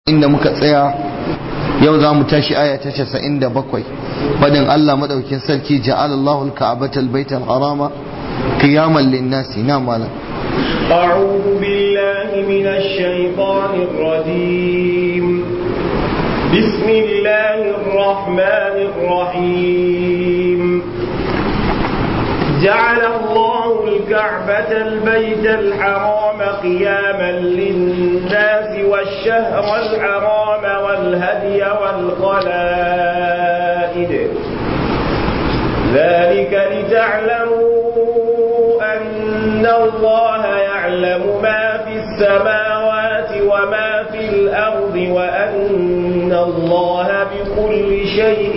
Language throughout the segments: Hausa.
inda muka tsaya yau za mu tashi aya ta casa'in da bakwai fadin Allah madaukin sarki ja'ala Allahu al-ka'bata al-bayta al-harama qiyaman lin-nasi na malam أعوذ بالله من الشيطان الرجيم بسم الله الرحمن الرحيم جعل الله الكعبة البيت الحرام قياما للناس والشهر الحرام والهدي والقلائد ذلك لتعلموا أن الله يعلم ما في السماوات وما في الأرض وأن الله بكل شيء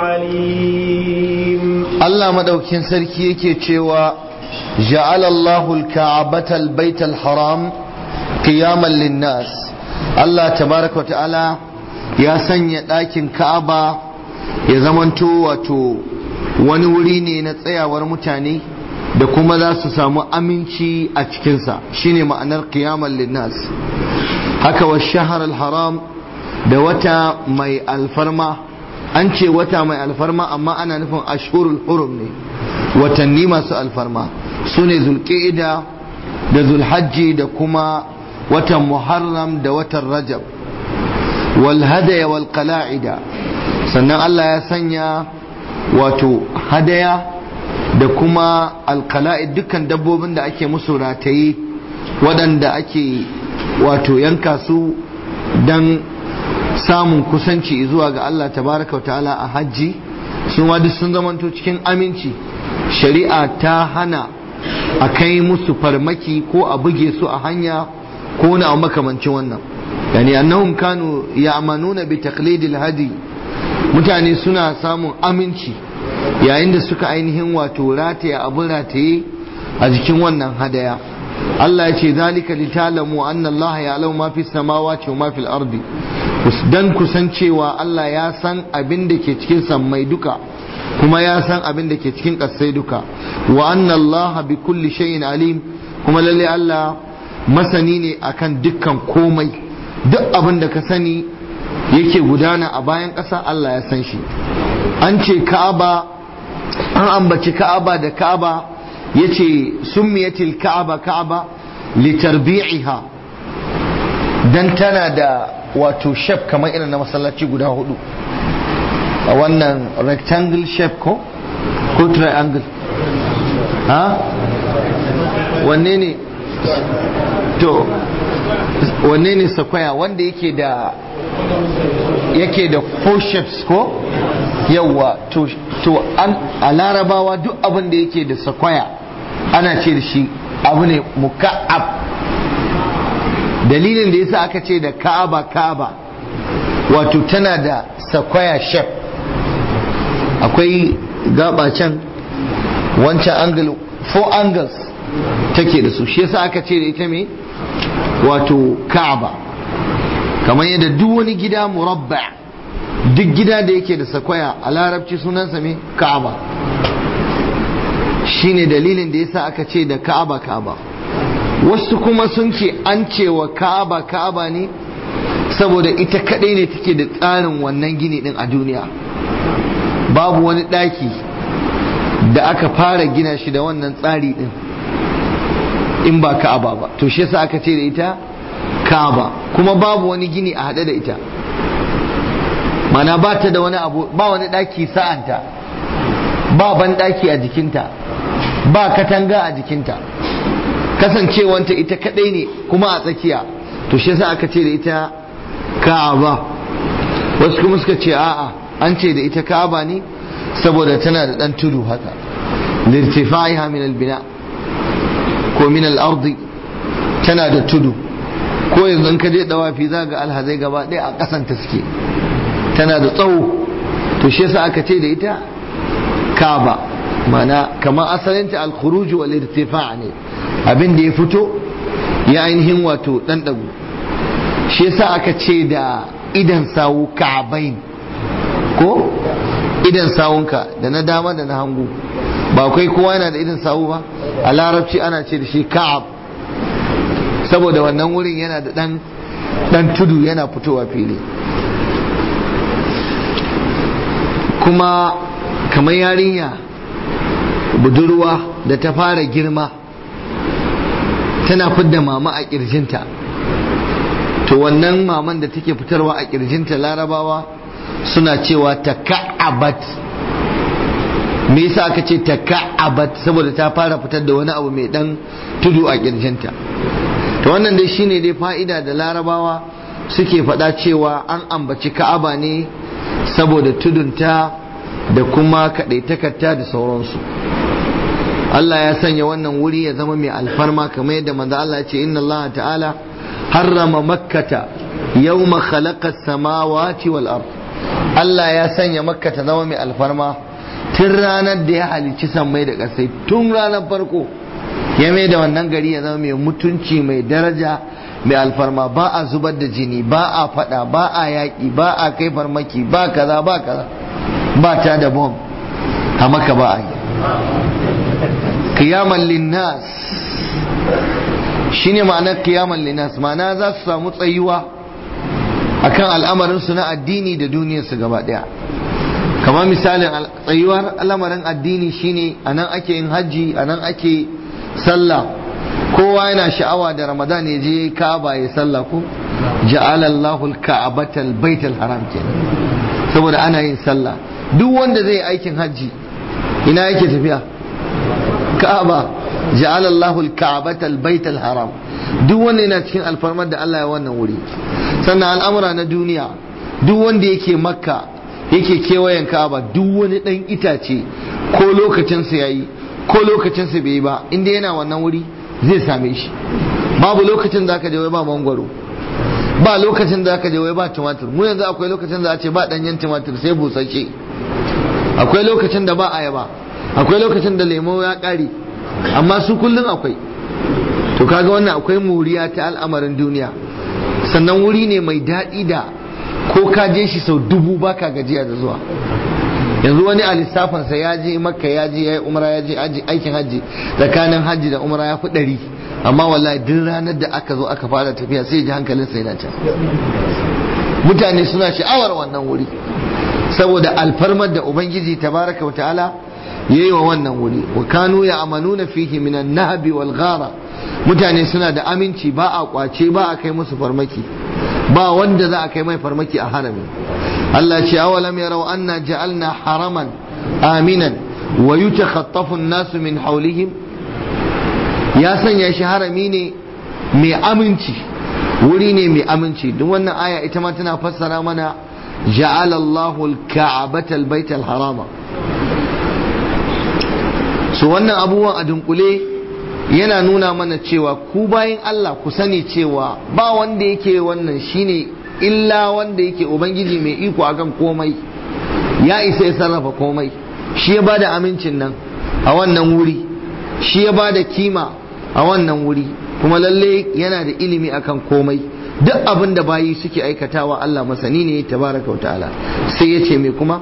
عليم Allah madaukin sarki yake cewa ja'ala Allahu al-ka'bata al-bayt al-haram qiyaman lin-nas Allah tabaraka wa ta'ala ya sanya ɗakin Ka'aba ya zamanto wato wani wuri ne na tsayawar mutane da kuma za su samu aminci a cikinsa shine ma'anar qiyaman lin-nas haka wa shahar al-haram da wata mai alfarma an ce wata mai alfarma amma ana nufin ashhurul hurum ne watanni masu alfarma su ne zulƙida da zulhajji da kuma watan muharram da watan rajab wal hadaya wal qala'ida sannan Allah ya sanya wato hadaya da kuma alqala'id dukkan dabbobin da ake musu rataye waɗanda ake wato yanka su dan samun kusanci zuwa ga Allah tabaraka ta'ala a hajji su ma duk sun zamanto cikin aminci shari'a ta hana a kai musu farmaki ko a buge su a hanya ko na makamancin wannan yani annahum kanu ya'manuna bi taqlidil hadi mutane suna samun aminci yayin da suka ainihin wato rataye abin rataye a jikin wannan hadaya Allah ya ce zalika litalamu anna Allah ya'lamu ma fi samawati wa ma fil ardi dan kusancewa Allah ya san abin da ke cikin sammai duka kuma ya san abin da ke cikin ƙasai duka wa anna Allah bi kulli shay'in alim kuma lalle Allah masani ne akan dukkan komai duk abin da ka sani yake gudana a bayan ƙasa Allah ya san shi an ce Ka'aba an ambaci Ka'aba da Ka'aba yace summiyatil Ka'aba Ka'aba litarbi'iha dan tana da wato shape kamar irin na masallaci guda hudu a wannan rectangle shape ko ko triangle ha wanne ne to wanne ne sakwaya wanda yake da yake da four shapes ko yawa to to an a larabawa duk abin da yake da sakwaya ana ce da shi abu ne muka'ab dalilin da yasa aka ce da ka'aba ka'aba wato tana da sakwaya shef akwai gaba can wancan angle four angles take da su shi yasa aka ce da ita me wato ka'aba kamar yadda duk wani gida murabba duk gida da yake da sakwaya a larabci sunansa me ka'aba shine dalilin da yasa aka ce da ka'aba ka'aba wasu kuma sun ce an cewa ka'aba ka'aba ne saboda ita kadai ne take da tsarin wannan gini din a duniya babu wani daki da aka fara gina shi da wannan tsari din in ba ka'aba ba to shi yasa aka ce da ita ka'aba kuma babu wani gini a hade da ita mana ba ta da wani abu ba wani daki sa'anta ba ban daki a jikinta ba katanga a jikinta kasancewanta ita kadai ne kuma a tsakiya to shi yasa aka ce da ita ka'aba wasu kuma suka ce a'a an ce da ita ka'aba ne saboda tana da dan tudu haka lirtifaiha min albina ko min al-ardi tana da tudu ko yanzu in ka je dawafi za ga alhazai gaba ɗaya a ƙasan ta suke tana da tsawo to shi yasa aka ce da ita ka'aba mana kamar asalinta al-khuruj wal irtifa' ne abin da ya fito ya ainihin wato dan dagu shi yasa aka ce da idan sawu ka'abain ko idan sawunka da na dama da na hangu ba kai kowa yana da idan sawu ba a larabci ana ce da shi ka'ab saboda wannan wurin yana da dan dan tudu yana fitowa fili kuma kamar yarinya budurwa da ta fara girma tana fidda mama a kirjinta to wannan maman da take fitarwa a kirjinta larabawa suna cewa ta ka'abat me yasa aka ce ta ka'abat saboda ta fara fitar da wani abu mai dan tudu a kirjinta to wannan dai shine dai fa'ida da larabawa suke faɗa cewa an ambaci ka'aba ne saboda tudunta da kuma kaɗaitakarta da sauransu Allah ya sanya wannan wuri ya zama mai alfarma kamar yadda manzo Allah ya ce inna Allah ta'ala harrama makkata yawma khalaqa samawati wal ard Allah ya sanya makka ta zama mai alfarma tun ranar da ya halicci sammai da ƙasai tun ranar farko ya mai da wannan gari ya zama mai mutunci mai daraja mai alfarma ba a zubar da jini ba a fada ba a yaƙi ba a kai farmaki ba kaza ba kaza ba ta da bom a maka ba a yi kiyaman linnas shine ma'anar kiyaman linnas ma'ana za su samu tsayuwa akan al'amarinsu na addini da duniyarsu gaba daya kamar misalin tsayuwar al'amarin addini shine a nan ake yin hajji a nan ake sallah kowa yana sha'awa da ramadan ya je ka'aba ya sallah ko ja'alallahu al-ka'batal baital haram kenan saboda ana yin sallah duk wanda zai aikin hajji ina yake tafiya ka'aba ja'alallahu al-ka'batal baital haram duk wanda yana cikin alfarmar da Allah ya wannan wuri sannan al'amura na duniya duk wanda yake makka yake kewayen ka'aba duk wani dan itace ko lokacinsa yayi ko lokacinsa bai yi ba inda yana wannan wuri zai same shi babu lokacin da aka je wai ba mangwaro ba lokacin da aka je wai ba tumatur mu yanzu akwai lokacin da a ce ba danyen tumatur sai busasshe akwai lokacin da ba ayaba akwai lokacin da lemo ya kare amma su kullum akwai to kaga wannan akwai muriya ta al'amarin duniya sannan wuri ne mai daɗi da ko ka je shi sau dubu baka gajiya da zuwa yanzu wani a lissafinsa ya je makka ya je ya yi umra ya je aikin hajji tsakanin hajji da umra ya fi ɗari amma wallahi duk ranar da aka zo aka fara tafiya sai ji hankalinsa yana can mutane suna sha'awar wannan wuri saboda alfarmar da ubangiji tabaraka wa ta'ala yayi wa wannan wuri wa kanu ya amanuna fihi minan nahbi wal ghara mutane suna da aminci ba a kwace ba a kai musu farmaki ba wanda za a kai mai farmaki a harami Allah ce awalam yarau anna ja'alna haraman aminan wa yutakhaffafu an-nasu min hawlihim ya sanya shi harami ne mai aminci wuri ne mai aminci duk wannan aya ita ma tana fassara mana ja'ala Allahu al-ka'bata al-bayt al-harama so wannan abubuwan a dunkule yana nuna mana cewa ku bayan Allah ku sani cewa ba wanda yake wannan shine illa wanda yake ubangiji mai iko akan komai ya isa ya sarrafa komai shi ya bada amincin nan a wannan wuri shi ya bada kima a wannan wuri kuma lalle yana da ilimi akan komai duk abin da bayi suke aikatawa Allah masani ne tabaraka wa ta'ala sai ya ce me kuma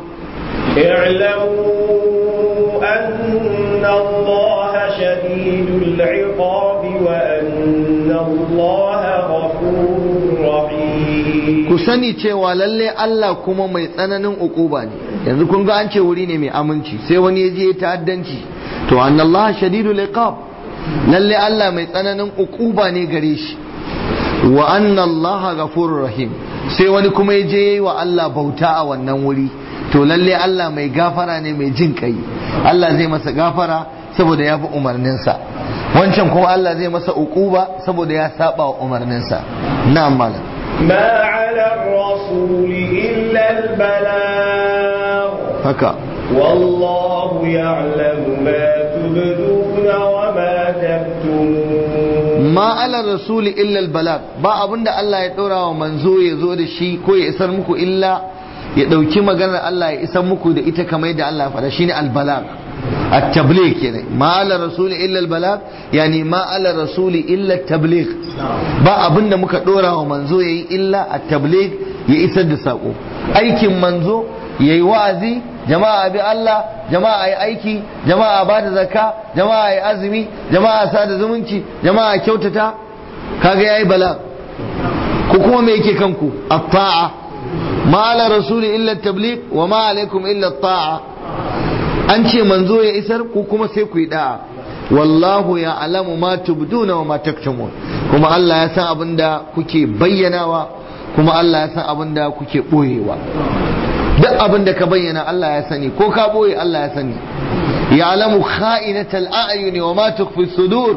اعلموا أن الله شديد العقاب وأن الله غفور رحيم ku sani cewa lalle Allah kuma mai tsananin ukuba ne yanzu kun ga an ce wuri ne mai aminci sai wani ya je ta'addanci to annallaha shadidul iqab lalle Allah mai tsananin ukuba ne gare shi wa annallaha ghafurur rahim sai wani kuma ya je yayi wa Allah bauta a wannan wuri to lalle Allah mai gafara ne mai jin kai Allah zai masa gafara saboda ya bi umarninsa wancan kuma Allah zai masa ukuba saboda ya saba wa umarninsa na'am malam ما على الرسول إلا البلاغ haka والله يعلم ما تبدون وما تكتمون ma ala rasuli illa albalag ba abinda Allah ya ɗora wa manzo ya zo da shi ko ya isar muku illa ya ɗauki maganar Allah ya isar muku da ita kamar yadda Allah ya faɗa shine albalag at-tabligh kenan ma ala rasuli illa albalag yani ma ala rasuli illa at-tabligh ba abinda muka ɗora wa manzo yayi illa at-tabligh ya isar da sako aikin manzo yayi wa'azi jama'a bi Allah jama'a yi aiki jama'a ba da zakka jama'a yi azumi jama'a sa da zumunci jama'a kyautata kaga yayi bala ku kuma me yake kanku at-ta'a ma ala rasuli illa tabligh wa ma alaikum illa at-ta'a an ce manzo ya isar ku kuma sai ku yi da'a wallahu ya alamu ma tubduna wa ma taktumun kuma Allah ya san abinda kuke bayyanawa kuma Allah ya san abinda kuke boyewa duk abinda ka bayyana Allah ya sani ko ka boye Allah ya sani ya alamu kha'inatal a'yuni wa ma tukhfi sudur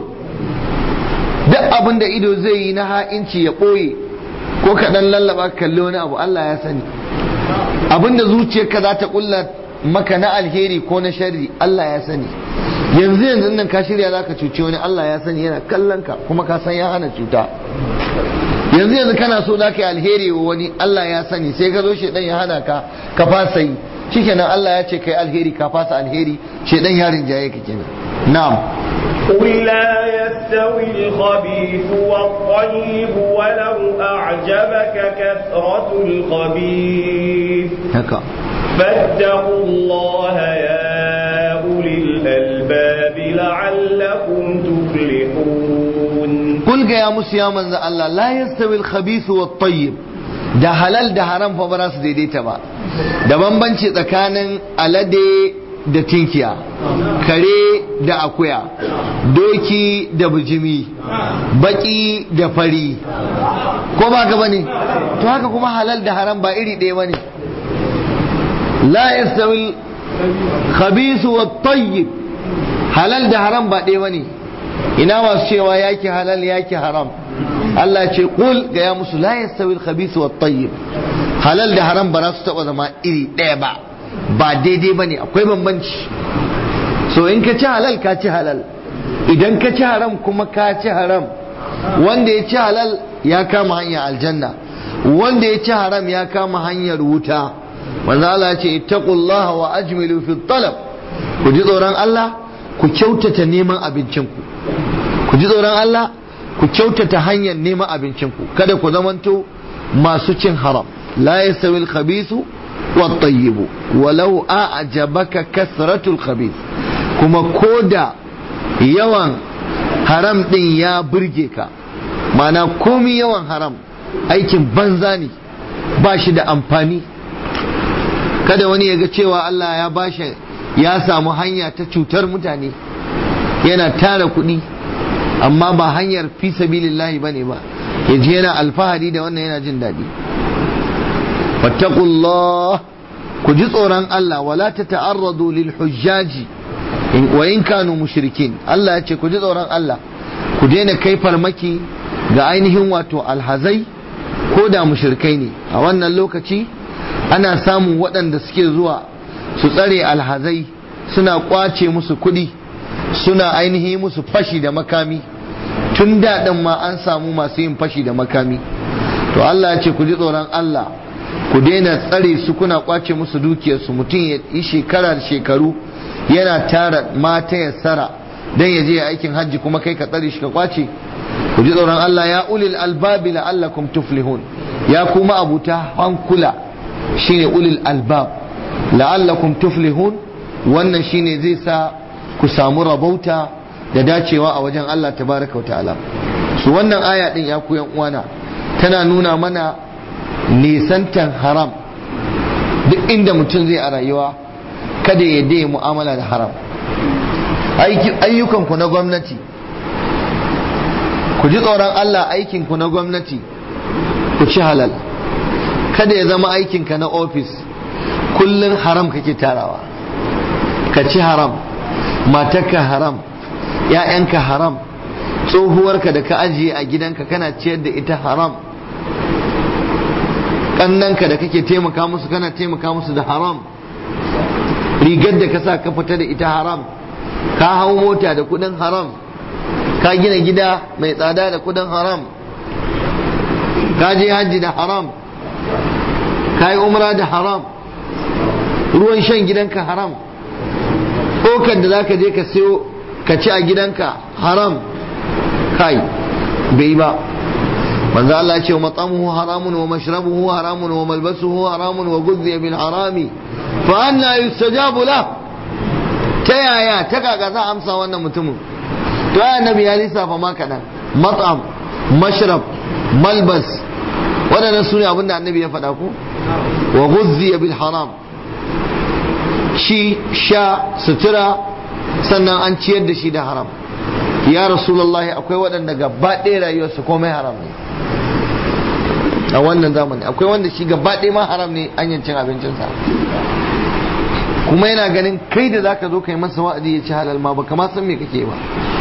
duk abinda ido zai yi na ha'inci ya boye ko ka dan lallaba kalli wani abu Allah ya sani abinda zuciyarka za ta kulla maka na alheri ko na sharri Allah ya sani yanzu yanzu nan ka shirya zaka cuci wani Allah ya sani yana kallon ka kuma ka san ya hana cuta yanzu yanzu kana so zaka yi alheri wa wani Allah ya sani sai ka zo shedan ya hana ka ka fasa yi shikenan Allah ya ce kai alheri ka fasa alheri shedan ya rinjaye ka kenan na'am قل لا يستوي الخبيث والطيب ولو أعجبك كثرة الخبيث haka فاتقوا الله يا أولي الألباب لعلكم تفلحون kul ga ya musu ya manzo Allah la yastawi al-khabith wa tayyib da halal da haram fa ba za su daidaita ba da bambanci tsakanin alade da tinkiya kare da akuya doki da bijimi baki da fari ko ba ka bane to haka kuma halal da haram ba iri ɗaya bane la yastawi al-khabith wa tayyib halal da haram ba ɗaya bane ina masu cewa yaki halal yaki haram Allah ce kul ga ya musu la yastawi al-khabith wa tayyib halal da haram ba za su taba zama iri ɗaya ba ba daidai ba ne akwai bambanci so in ka ci halal ka ci halal idan ka ci haram kuma ka ci haram wanda ya ci halal ya kama hanyar aljanna wanda ya ci haram ya kama hanyar wuta manzo Allah ya ce ittaqullaha wa ajmilu fi talab ku ji tsoron Allah ku kyautata neman abincinku ku ji tsoron Allah ku kyautata hanyar neman abincinku kada ku zamanto masu cin haram la yastawi al-khabithu wat-tayyibu walau a'jabaka kasratu al-khabith kuma koda yawan haram din ya burge ka mana komi yawan haram aikin banza ne ba shi da amfani kada wani ya ga cewa Allah ya bashi ya samu hanya ta cutar mutane yana tara kuɗi amma ba hanyar fi sabilillahi bane ba ya je yana alfahari da wannan yana jin daɗi fattaqullah ku ji tsoron Allah wala ta ta'arradu lil hujjaji wa in kanu mushrikin Allah ya ce ku ji tsoron Allah ku daina kai farmaki ga ainihin wato alhazai ko da mushrikai ne a wannan lokaci ana samun waɗanda suke zuwa su tsare alhazai suna kwace musu kuɗi suna ainihi musu fashi da makami tun daɗin ma an samu masu yin fashi da makami to Allah ya ce ku ji tsoron Allah ku daina tsare su kuna kwace musu dukiyarsu mutum ya yi shekara da shekaru yana tara mata ya tsara don ya je aikin hajji kuma kai ka tsare shi ka kwace ku ji tsoron Allah ya ulil albabi la'allakum tuflihun ya kuma abuta hankula shine ulil albab la'allakum tuflihun wannan shine zai sa ku samu rabauta da dacewa a wajen Allah tabaraka wa ta'ala su wannan aya din ya ku yan uwana tana nuna mana nisantan haram duk inda mutum zai a rayuwa kada ya dai mu'amala da haram ayyukanku na gwamnati ku ji tsoron Allah aikinku na gwamnati ku ci halal kada ya zama aikinka na ofis kullum haram kake tarawa ka ci haram matarka haram ‘ya'yanka haram tsohuwarka da ka ajiye a gidanka kana ciyar da ita haram ƙannanka da kake taimaka musu kana taimaka musu da haram rigar da ka sa ka fita da ita haram ka hau mota da kudin haram ka gina gida mai tsada da kudin haram ka je hajji da haram ka yi umra da haram ruwan shan gidanka haram ɗaukar da za ka je ka siyo ka ci a gidanka haram kai bai ba manzo Allah ce mat'amuhu haramun wa mashrabuhu haramun wa malbasuhu haramun wa ghudhiya bil harami fa anna yustajabu la ta yaya ta kaka za amsa wannan mutumin to ya annabi ya lissafa ma kadan mat'am mashrab malbas waɗannan su ne abinda annabi ya faɗa ko wa ghuzziya bil haram shi sha sutura sannan an ciyar da shi da haram ya rasulullahi akwai waɗanda gaba ɗaya rayuwarsu komai haram ne a wannan zamani akwai wanda shi gaba ɗaya ma haram ne hanyar cin abincinsa kuma yana ganin kai da zaka zo kai masa wa'azi ya ci halal ma baka ma san me kake ba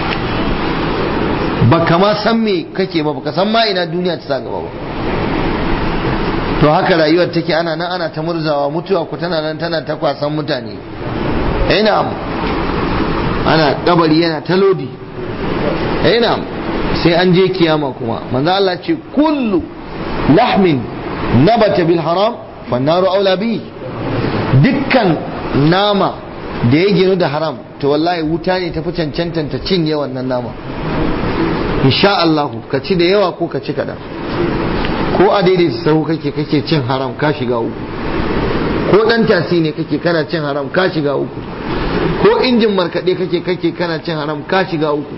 baka ma san me kake ba baka san ma ina duniya ta sa gaba ba to haka rayuwar take ana nan ana ta murzawa mutuwa ku tana nan tana ta kwasan mutane ina ana kabari yana ta lodi ina sai an je kiyama kuma manzo Allah ce kullu lahmin nabata bil haram fannaru aula bi dukkan nama da ya ginu da haram to wallahi wuta ne tafi cancantan ta cinye wannan nama insha Allah ka ci da yawa ko ka ci kaɗan ko a daidaita sahu kake kake cin haram ka shiga uku ko dan tasi ne kake kana cin haram ka shiga uku ko injin markaɗe kake kake kana cin haram ka shiga uku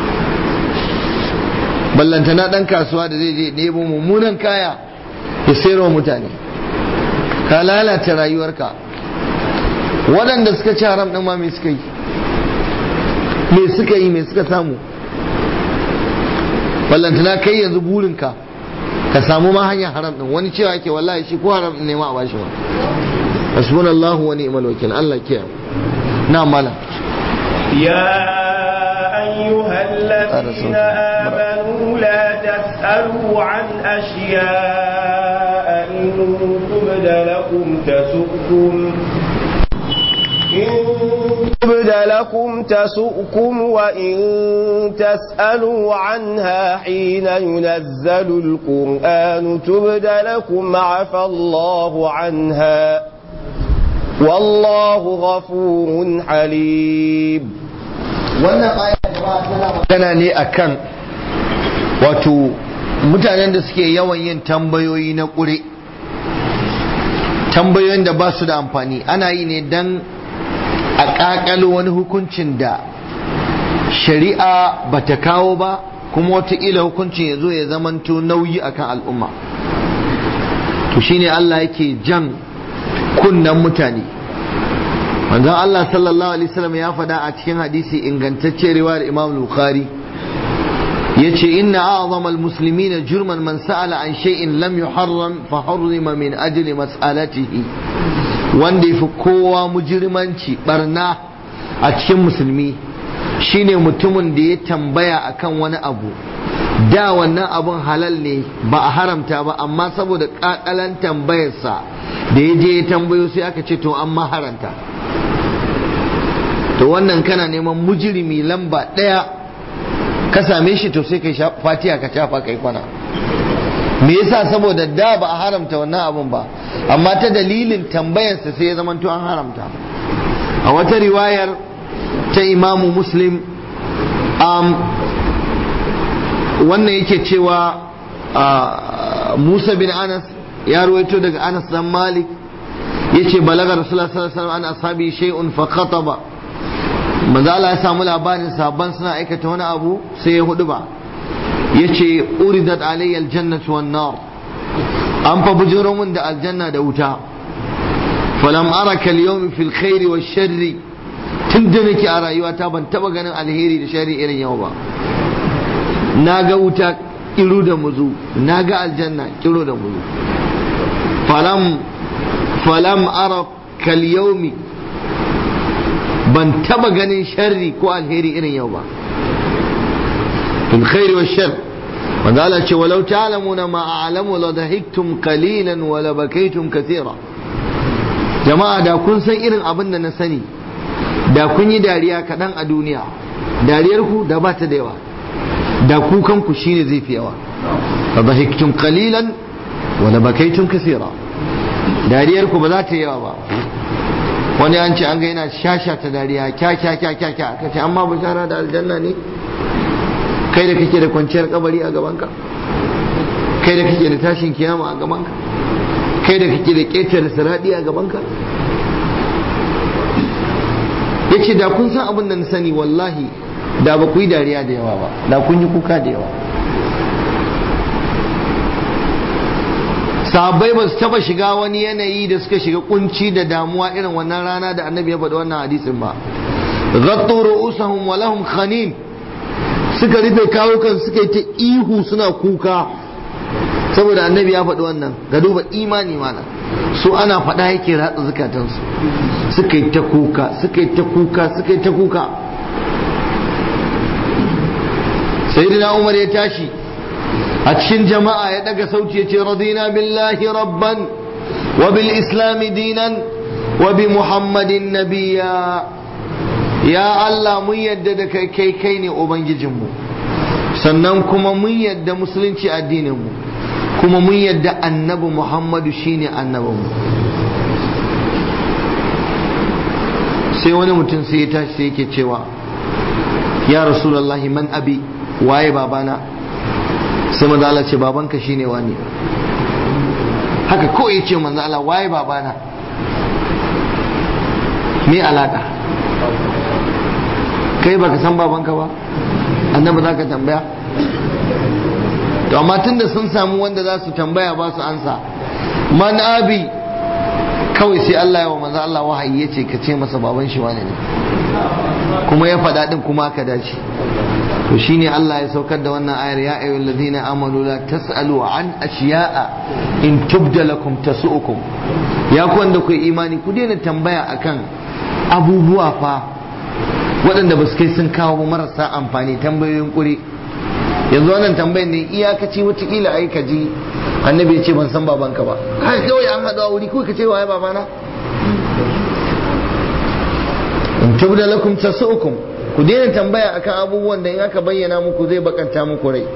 ballantana dan kasuwa da zai je nemo mummunan kaya ya sayarwa mutane ka lalata rayuwarka waɗanda suka ci haram ɗin ma me suka yi me suka yi me suka samu ballantana kai yanzu burinka ka samu ma hanyar haram ɗin wani cewa ke wallahi shi ko haram ɗin ne ma a bashi ba hasbunallahu wa ni'mal wakil Allah kiyaye na mala يا أيها الذين آمنوا لا تسألوا عن أشياء إن تبد لكم تسؤكم إن تبد لكم تسؤكم وإن تسألوا عنها حين ينزل القرآن تبد لكم عفى الله عنها والله غفور حليم wannan aya tana ne akan wato mutanen da suke yawan yin tambayoyi na ƙure tambayoyin da ba su da amfani ana yi ne don a ƙaƙalo wani hukuncin da shari'a ba ta kawo ba kuma wataƙila hukuncin ya zo ya zamanto nauyi akan al'umma to shine Allah yake jan kunnan mutane manzon Allah sallallahu alaihi wasallam ya faɗa a cikin hadisi ingantacce riwayar Imam Bukhari yace inna a'zama al-muslimina jurman man sa'ala an shay'in lam yuharram fa hurrima min ajli mas'alatihi wanda yafi kowa mujrimanci barna a cikin musulmi shine mutumin da ya tambaya akan wani abu da wannan abun halal ne ba a haramta ba amma saboda kakalan tambayarsa da ya je ya tambayo sai aka ce to an ma haranta to wannan kana neman mujirimi lamba ɗaya ka same shi to sai kai fatiya ka shafa kai kwana me yasa saboda da ba a haramta wannan abun ba amma ta dalilin tambayarsa sai ya zamanto an haramta a wata riwayar ta imamu muslim um, wannan yake cewa musa bin anas ya ruwaito daga anas dan malik yace balaga rasulullah sallallahu alaihi wasallam an ashabi shay'un fa khataba manzo Allah ya samu labarin sabban suna aikata wani abu sai ya hudu ba yace uridat alayya aljannatu wan nar an fa bujuro mun da aljanna da wuta falam araka al-yawm fil khair wash sharri tun da nake a rayuwata ban taba ganin alheri da sharri irin yau ba na ga wuta kiru da muzu na ga aljanna kiru da muzu falam falam ara kal yawmi ban taba ganin sharri ko alheri irin yau ba fil khairi wa shar wanda Allah ce walau ta'lamuna ma a'lamu la dahiktum qalilan wa la bakaytum kathira jama'a da kun san irin abin da na sani da kun yi dariya kaɗan a duniya dariyar ku da ba ta da yawa da kukan ku shine zai fi yawa la dahiktum qalilan wa la bakaytum kathira dariyar ku ba za ta yawa ba wani an ce an ga yana shasha ta dariya kya kya kya kya kya aka ce amma bishara da aljanna ne kai da kake da kwanciyar kabari a gabanka kai da kake da tashin kiyama a gabanka kai da kake da ƙetare siradi a gabanka ya ce da kun san abin da na sani wallahi da ba ku yi dariya da yawa ba da kun yi kuka da yawa sahabbai ba su taba shiga wani yanayi da suka shiga kunci da damuwa irin wannan rana da annabi ya faɗi wannan hadisin ba ghattu ru'usahum wa lahum khanin suka rufe kawukan suka yi ta ihu suna kuka saboda annabi ya faɗi wannan ga duba imani mana su ana faɗa yake ratsa zukatansu suka yi ta kuka suka yi ta kuka suka yi ta kuka sayyidina umar ya tashi a cikin jama'a ya daga sauti ya ce radina billahi rabban wa bil islami dinan wa bi muhammadin nabiya ya Allah mun yadda da kai kai kai ne ubangijinmu sannan kuma mun yadda musulunci addininmu kuma mun yadda annabi muhammadu shine annabinmu sai wani mutum sai ya tashi sai yake cewa ya rasulallahi man abi waye babana sai manzo Allah ce babanka shine wani haka ko ya ce manzo Allah waye babana me alaka kai baka san babanka ba annabi za ka tambaya to amma tunda sun samu wanda za su tambaya ba su ansa man abi kawai sai Allah ya wa manzo Allah wahayi ya ce ka ce masa baban shi wane ne kuma ya faɗa din kuma ka dace to shine Allah ya saukar da wannan ayar ya ayyuhal ladina amanu la tasalu an ashiya'a in tubda lakum tasu'ukum ya ku wanda ku imani ku daina tambaya akan abubuwa fa waɗanda ba su kai sun kawo marasa amfani tambayoyin kuri yanzu wannan tambayar ne iyakaci watakila ai ka ji annabi ya ce ban san babanka ba kai kawai an haɗu a wuri kawai ka ce waye babana in tubda lakum tasu'ukum ku daina tambaya akan abubuwan da in aka bayyana muku zai bakanta muku rai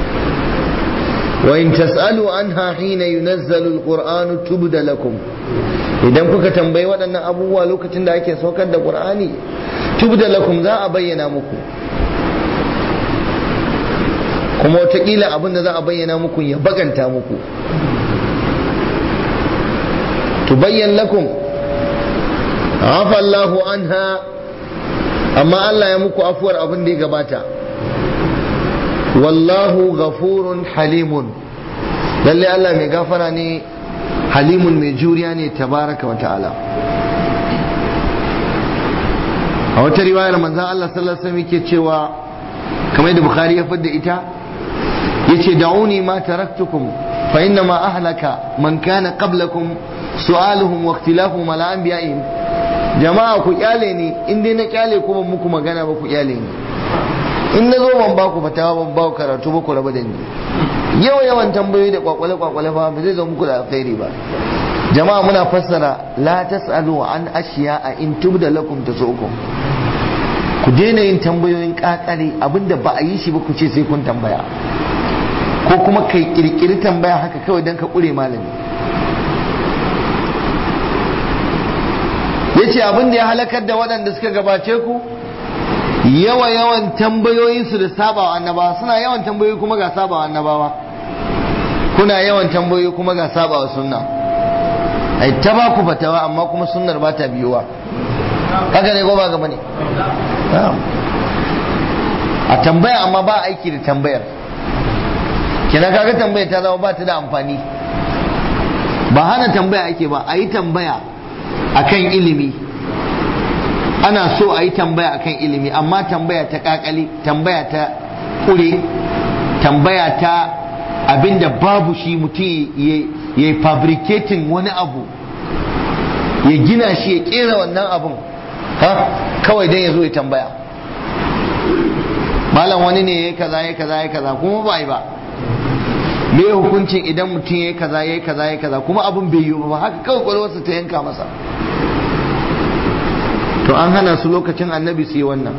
wa in tas'alu anha hina yunazzalu alqur'anu tubda lakum idan kuka tambayi waɗannan abubuwa lokacin da ake saukar da qur'ani tubda lakum za a bayyana muku kuma wataƙila abin da za a bayyana muku ya baganta muku tubayyan lakum afa Allahu anha amma Allah ya muku afuwar abin da ya gabata wallahu ghafurun halimun lalle Allah mai gafara ne halimun mai juriya ne tabaraka wa ta'ala a wata riwayar manzan Allah sallallahu alaihi wasallam yake cewa kamar yadda Bukhari ya fadda ita yace da'uni ma taraktukum fa inna ma ahlaka man kana qablakum su'aluhum wa ikhtilafuhum ala anbiya'ihim jama'a ku kyale ni in dai na kyale ku ban muku magana ba ku kyale ni in na zo ban ba ku fatawa ban ba ku karatu ba ku raba da ni yawa yawan tambayoyi da kwakwale kwakwale ba ba zai zo muku da alkhairi ba jama'a muna fassara la tasalu an ashiya a in tubda lakum tasukum ku daina yin tambayoyin kakare abinda ba a yi shi ba ku ce sai kun tambaya ko kuma kai kirkiri tambaya haka kawai don ka kure malami yace abin da ya halakar da waɗanda suka gabace ku yawa yawan tambayoyinsu da sabawa annabawa suna yawan tambayoyi kuma ga sabawa annabawa kuna yawan tambayoyi kuma ga sabawa sunna ai ta ba ku fatawa amma kuma sunnar ba ta biyuwa haka ne ko ba gaba ne a tambaya amma ba aiki da tambayar kina kaga tambayar ta zama ba ta da amfani ba hana tambaya ake ba a yi tambaya akan ilimi ana so a yi tambaya akan ilimi amma tambaya ta kakali tambaya ta kure tambaya ta abinda babu shi mutum ya yi fabricating wani abu ya gina shi ya kera wannan abun ha kawai dan ya zo ya tambaya malam wani ne ya kaza ya kaza ya kaza kuma ba yi ba me hukuncin idan mutum ya kaza ya kaza ya kaza kuma abun bai yi ba haka kawai kwalwarsa ta yanka masa to an hana su lokacin annabi su yi wannan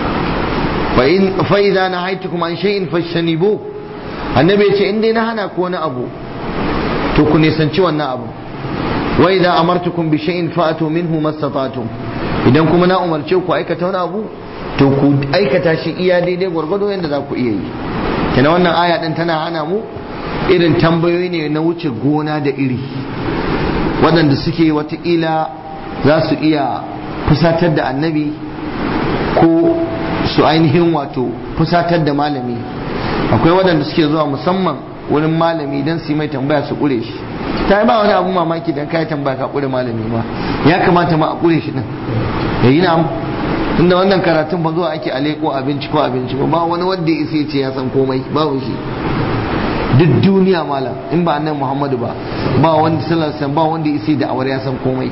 fa idza nahaytukum an shay'in fashanibu annabi ya ce in dai na hana ku wani abu to ku nisanci wannan abu wa idza amartukum bi shay'in fa'atu minhu mastata'tum idan kuma na umarce ku aikata wani abu to ku aikata shi iya daidai gwargwado yadda za ku iya yi kina wannan aya din tana hana mu irin tambayoyi ne na wuce gona da iri waɗanda suke watakila za su iya fusatar da annabi ko su ainihin wato fusatar da malami akwai waɗanda suke zuwa musamman wurin malami don su yi mai tambaya su ƙure shi ta yi ba wani abu mamaki dan kai tambaya ka kure malami ma ya kamata ma a kure shi din ya yi na'am tunda wannan karatun ba zuwa ake aleko abinci ko abinci ba ba wani wanda ya isa ce ya san komai babu shi duk duniya malam in ba annabi Muhammadu ba ba wanda sallallahu alaihi ba wanda ya isa da awar ya san komai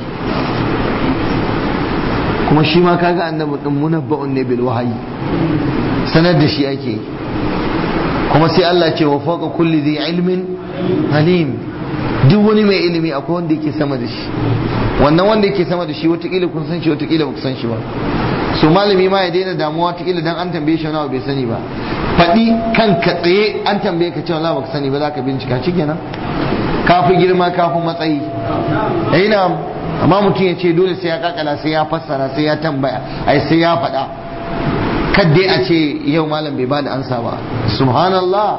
kuma shi ma kaga annabi din munabba'un ne bil wahayi sanar da shi ake yi kuma sai Allah ce wa fawqa kulli dhi ilmin alim duk wani mai ilimi akwai wanda yake sama da shi wannan wanda yake sama da shi watakila kun san shi watakila ba ku san shi ba so malami ma ya daina damuwa watakila dan an tambaye shi wani bai sani ba faɗi kan ka tsaye an tambaye ka cewa ba ka sani ba za ka bincika shi kenan kafi girma kafi matsayi eh na amma mutum ya ce dole sai ya kakala sai ya fassara sai ya tambaya ai sai ya faɗa kadai a ce yau malam bai bada ansa ba subhanallah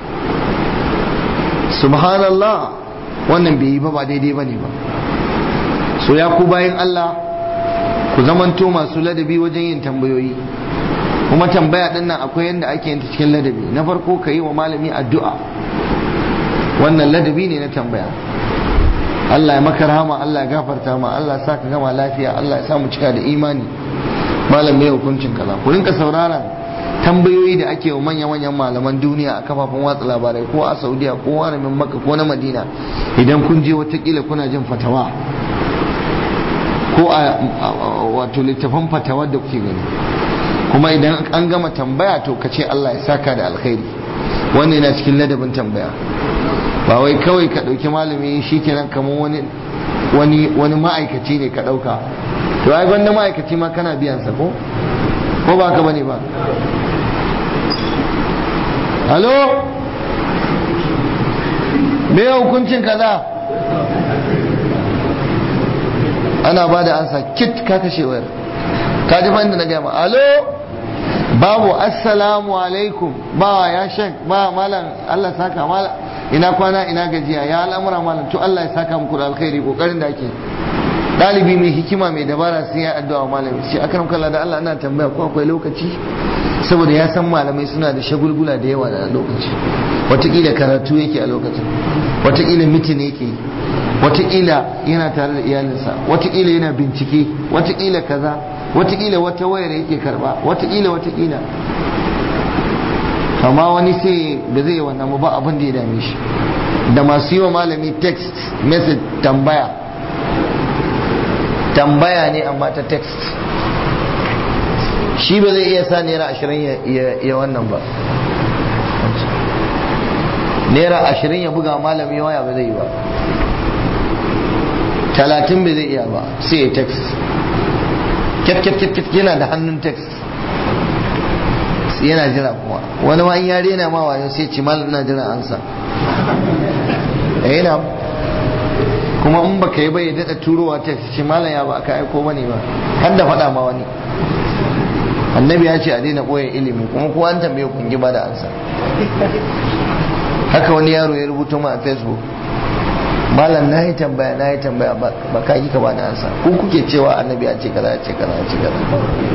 subhanallah wannan bai yi ba ba daidai ba ne ba so ya ku bayan Allah ku zamanto masu ladabi wajen yin tambayoyi kuma tambaya din nan akwai yadda ake yin ta cikin ladabi na farko ka yi wa malami addu'a wannan ladabi ne na tambaya Allah ya maka rahama Allah ya gafarta ma Allah ya sa ka gama lafiya Allah ya sa mu cika da imani malam mai hukuncin kaza ku rinka sauraron tambayoyi da ake wa manya-manyan malaman duniya a kafafen watsa labarai ko a saudiya ko haramin maka ko na madina idan kun je watakila kuna jin fatawa ko a wato littafan fatawar da kuke gani kuma idan an gama tambaya to ka ce Allah ya saka da alkhairi wannan yana cikin ladabin tambaya ba wai kawai ka ɗauki malami shi kenan kamar wani wani wani ma'aikaci ne ka ɗauka to ai gwanda ma'aikaci ma kana biyan sa ko ko ba ka bane ba halo me hukuncin kaza ana ba da ansa kit ka kashe wayar ka ji da na gama alo babu assalamu alaikum ba ya shek ba malam Allah saka malam ina kwana ina gajiya ya al'amura malam to Allah ya saka muku da alkhairi kokarin da ake dalibi mai hikima mai dabara sai ya addu'a malami sai akram kallah da Allah ina tambaya ko akwai lokaci saboda ya san malamai suna da shagulgula da yawa da lokaci watakila karatu yake a lokacin watakila mitin yake watakila yana tare da iyalinsa watakila yana bincike watakila kaza watakila wata wayar yake karba watakila watakila amma wani sai da zai wannan ba abin da ya dame shi da masu yi wa malami text message tambaya tambaya ne amma ta text shi ba zai iya sa naira ashirin ya wannan ba naira ashirin ya buga malami waya ba zai yi ba talatin bai zai iya ba sai ya text kyat yana da hannun text yana jira kuma wani ma in yare na ma wayo sai ci malam ina jira ansa yana kuma in baka yi bai daɗa turowa text ci malam ya ba aka aiko bane ba har da faɗa ma wani annabi ya ce a daina ɓoye ilimi kuma kowa an tambaye kungi ba da ansa haka wani yaro ya rubuta ma a facebook malam na yi tambaya na yi tambaya ba ka yi ka ba da ansa ko kuke cewa annabi ya ce kaza ya ce kaza ya ce kaza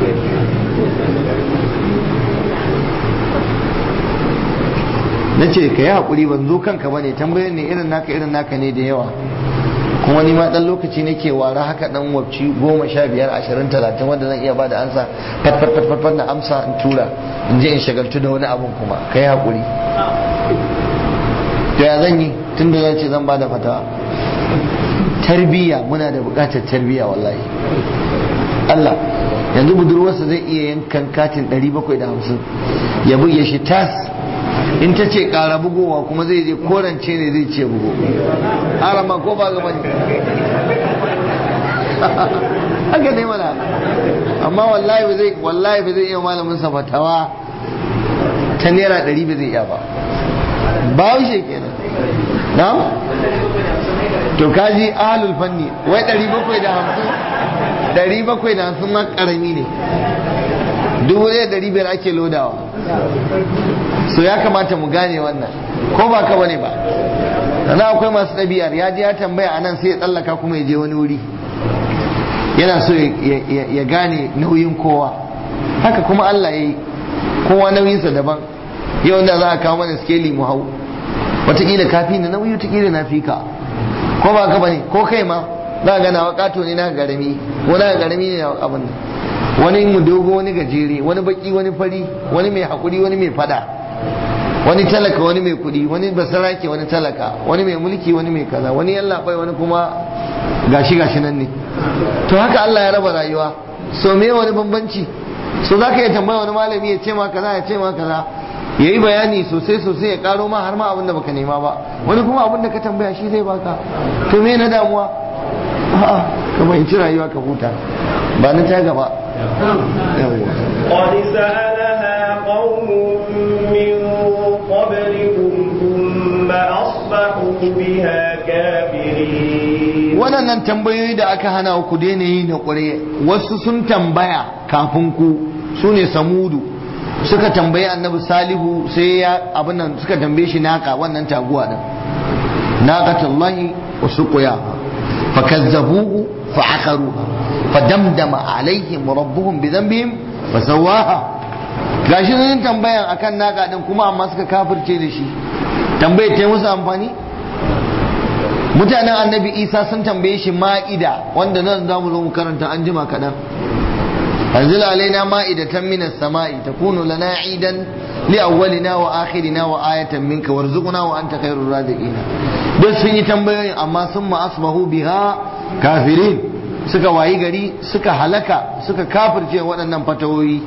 na ce ka yi haƙuri ban zo kanka ba ne tambayar ne irin naka irin naka ne da yawa kuma ni ma dan lokaci nake wara haka dan wabci goma sha biyar ashirin talatin wanda zan iya bada ansa fat fat fat fat na amsa in tura in je in shagaltu da wani abun kuma kai hakuri to ya zan yi tun da zan ce zan bada fatawa tarbiyya muna da buƙatar tarbiyya wallahi Allah yanzu budurwarsa zai iya yankan katin 750 ya buge shi tas in ta ce ƙara bugowa kuma zai je korance ne zai ce bugo arama ko ba gaba ne haka ne mana amma wallahi ba zai wallahi ba zai iya malamin sa fatawa ta naira ɗari ba zai iya ba ba shi kenan na to kaji ahalul fanni wai ɗari bakwai da hamsin ɗari bakwai da hamsin ma ƙarami ne dubu ɗaya ɗari biyar ake lodawa so ya kamata mu gane wannan ko ba ka bane ba sannan akwai masu ɗabi'ar ya je ya tambaya anan sai ya tsallaka kuma ya je wani wuri yana so ya gane nauyin kowa haka kuma Allah ya yi kowa nauyinsa daban yau da za a kawo mana skeli mu hau wataƙila kafi na nauyi wataƙila na fi ka ko ba ka bane ko kai ma za ga nawa kato ne na garami ko na garami ne abin wani mu dogo wani gajere wani baki wani fari wani mai hakuri wani mai fada wani talaka wani mai kudi wani basarake wani talaka wani mai mulki wani mai kaza wani yallaɓai wani kuma gashi gashi nan ne to haka Allah ya raba rayuwa so me wani bambanci so za ka iya tambaya wani malami ya ce ma kaza ya ce ma kaza ya yi bayani sosai sosai ya karo ma har ma abin da baka nema ba wani kuma abin da ka tambaya shi zai baka to me na damuwa a'a ka fahimci rayuwa ka huta ba na ta gaba قد سألها قوم من قبلكم ثم أصبحوا بها كافرين waɗannan tambayoyi da aka hana ku daina yi na ƙure wasu sun tambaya kafin ku su ne samudu suka tambayi annabi salihu sai ya abin nan suka tambaye shi naka wannan taguwa din naqatullahi wa suqiya fakazzabuhu fa'aqaruha fadamdama alaihim rabbuhum bi dhanbihim fasawaha gashi sun tambayan akan naka din kuma amma suka kafirce da shi tambayar ta yi musu amfani mutanen annabi isa sun tambaye shi ma'ida wanda nan za mu zo mu karanta an jima kaɗan anzil alaina ma'idatan minas sama'i takunu lana idan li awwalina wa akhirina wa ayatan minka warzuqna wa anta khairur raziqin duk sun yi tambayoyin amma sun ma asbahu biha kafirin suka wayi gari suka halaka suka kafirce waɗannan fatawoyi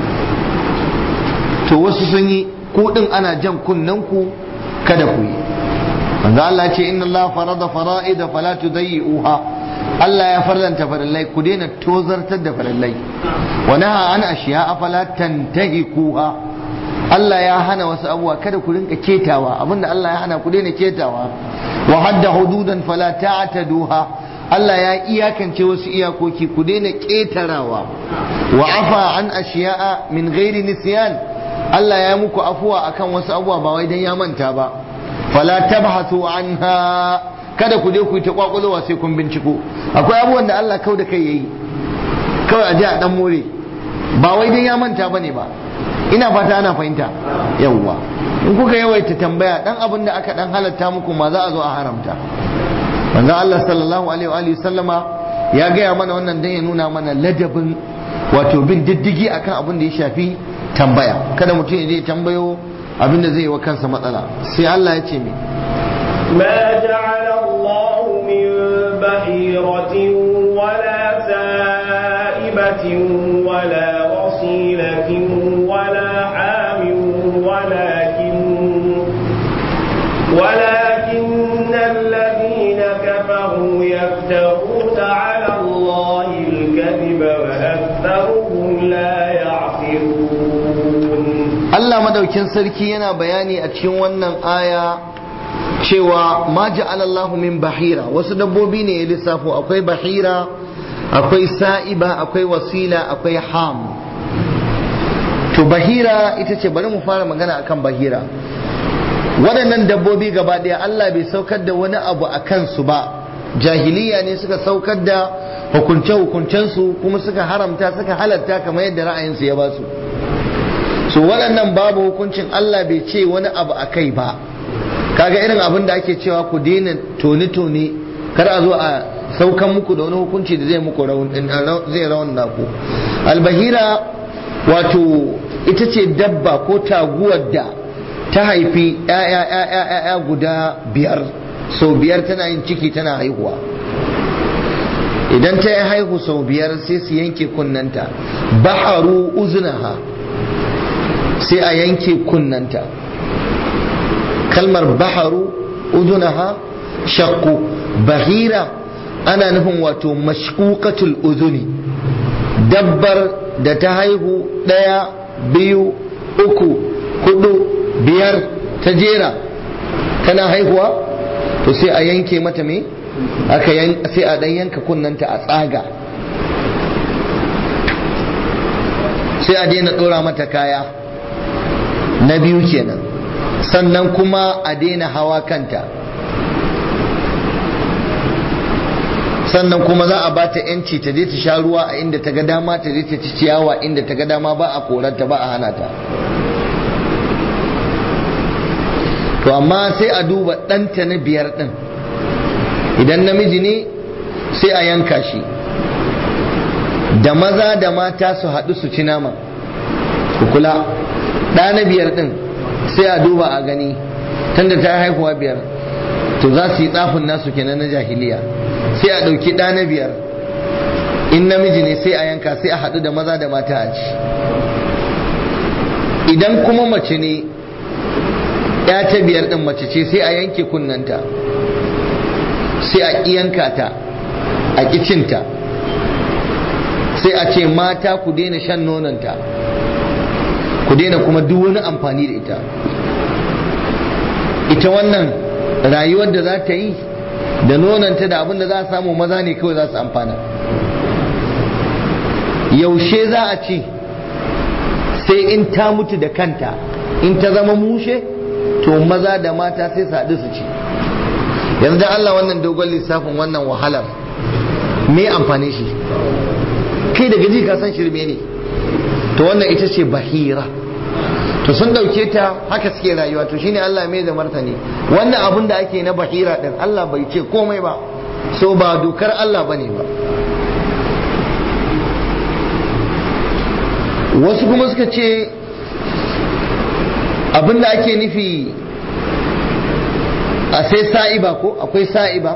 to wasu sun yi ku din ana jan kunnen ku kada ku yi manzo Allah ce inna Allah farada fara'ida fala tudayyi'uha Allah ya farlanta farillai ku daina tozartar da farillai wa naha an ashiya fala tantahikuha Allah ya hana wasu abubuwa kada ku rinka ketawa abinda Allah ya hana ku daina ketawa wa hadda hududan fala ta'taduha Allah ya iyakance wasu iyakoki ku daina ketarawa wa afa an ashiya'a min ghairi nisyan Allah ya muku afuwa akan wasu abubuwa ba wai dan ya manta ba fala tabhathu anha kada ku je ku yi ta kwakwalowa sai kun binciko akwai abubuwan da Allah kau da kai yayi kawai a je a dan more ba wai dan ya manta bane ba ina fata ana fahimta yawwa in kuka yawaita tambaya dan abin da aka dan halatta muku ma za a zo a haramta manzo Allah sallallahu alaihi wa alihi sallama ya gaya mana wannan dan ya nuna mana ladabin wato bin diddigi akan abin da ya shafi tambaya kada mutum ya je tambayo abin da zai yi wa kansa matsala sai Allah ya ce mi ما جعل الله من بحيرة ولا سائبة ولا وصيلة ولا حام ولكن ولكن الذين كفروا يفترون على الله الكذب وأكثرهم لا يعقلون Allah madaukin sarki yana bayani a cikin wannan aya cewa ma ja'ala Allahu min bahira wasu dabbobi ne ya lissafo akwai bahira akwai sa'iba akwai wasila akwai ham to bahira ita ce bari mu fara magana akan bahira waɗannan dabbobi gaba ɗaya Allah bai saukar da wani abu a kansu ba jahiliya ne suka saukar da hukunce-hukuncensu kuma suka haramta suka halatta kamar yadda ra'ayinsu ya ba su so waɗannan babu hukuncin Allah bai ce wani abu a kai ba kaga irin abin da ake cewa ku daina tone-tone kar a zo a saukan muku da wani hukunci da zai muku zai rawan naku albahira wato ita ce dabba ko taguwar da ta haifi ‘ya'ya guda biyar sau biyar tana yin ciki tana haihuwa idan ta yi haihu sau biyar sai su yanke kunnanta baharu uzunaha sai a yanke kunnanta kalmar baharu uzunaha shakku bahira ana nufin wato mashkukatul uzuni dabbar da ta haihu ɗaya biyu uku hudu biyar ta jera tana haihuwa to sai a yanke mata me aka sai a dan yanka kunnanta a tsaga sai a daina dora mata kaya na biyu kenan sannan kuma a daina hawa kanta sannan kuma za a ba ta yanci ta je ta sha ruwa a inda ta ga dama ta je ta ci ciyawa inda ta ga dama ba a koranta ba a hana ta to amma sai a duba ɗanta na biyar ɗin idan namiji ne sai a yanka shi da maza da mata su haɗu su ci nama ku kula ɗa na biyar ɗin sai a duba a gani tunda ta haihuwa biyar to za su yi tsafin nasu kenan na jahiliya sai a ɗauki ɗa na biyar in namiji ne sai a yanka sai a haɗu da maza da mata a ci idan kuma mace ne ya ta biyar ɗin mace ce sai a yanke kunnanta sai a yanka ta a kicinta sai a ce mata ku daina shan nonanta ku daina kuma duk wani amfani da ita ita wannan rayuwar da za ta yi da nonanta da abin da za a samu maza ne kawai za su amfana yaushe za a ce sai in ta mutu da kanta in ta zama mushe to maza da mata sai su haɗu su ci yanzu Allah wannan dogon lissafin wannan wahalar me amfani shi kai da gaji ka san shirme ne to wannan ita ce bahira to sun dauke ta haka suke rayuwa to shine Allah mai da martani wannan abun da ake na bahira din Allah bai ce komai ba so ba dokar Allah bane ba wasu kuma suka ce abin da ake nufi a sai sa'iba ko akwai sa'iba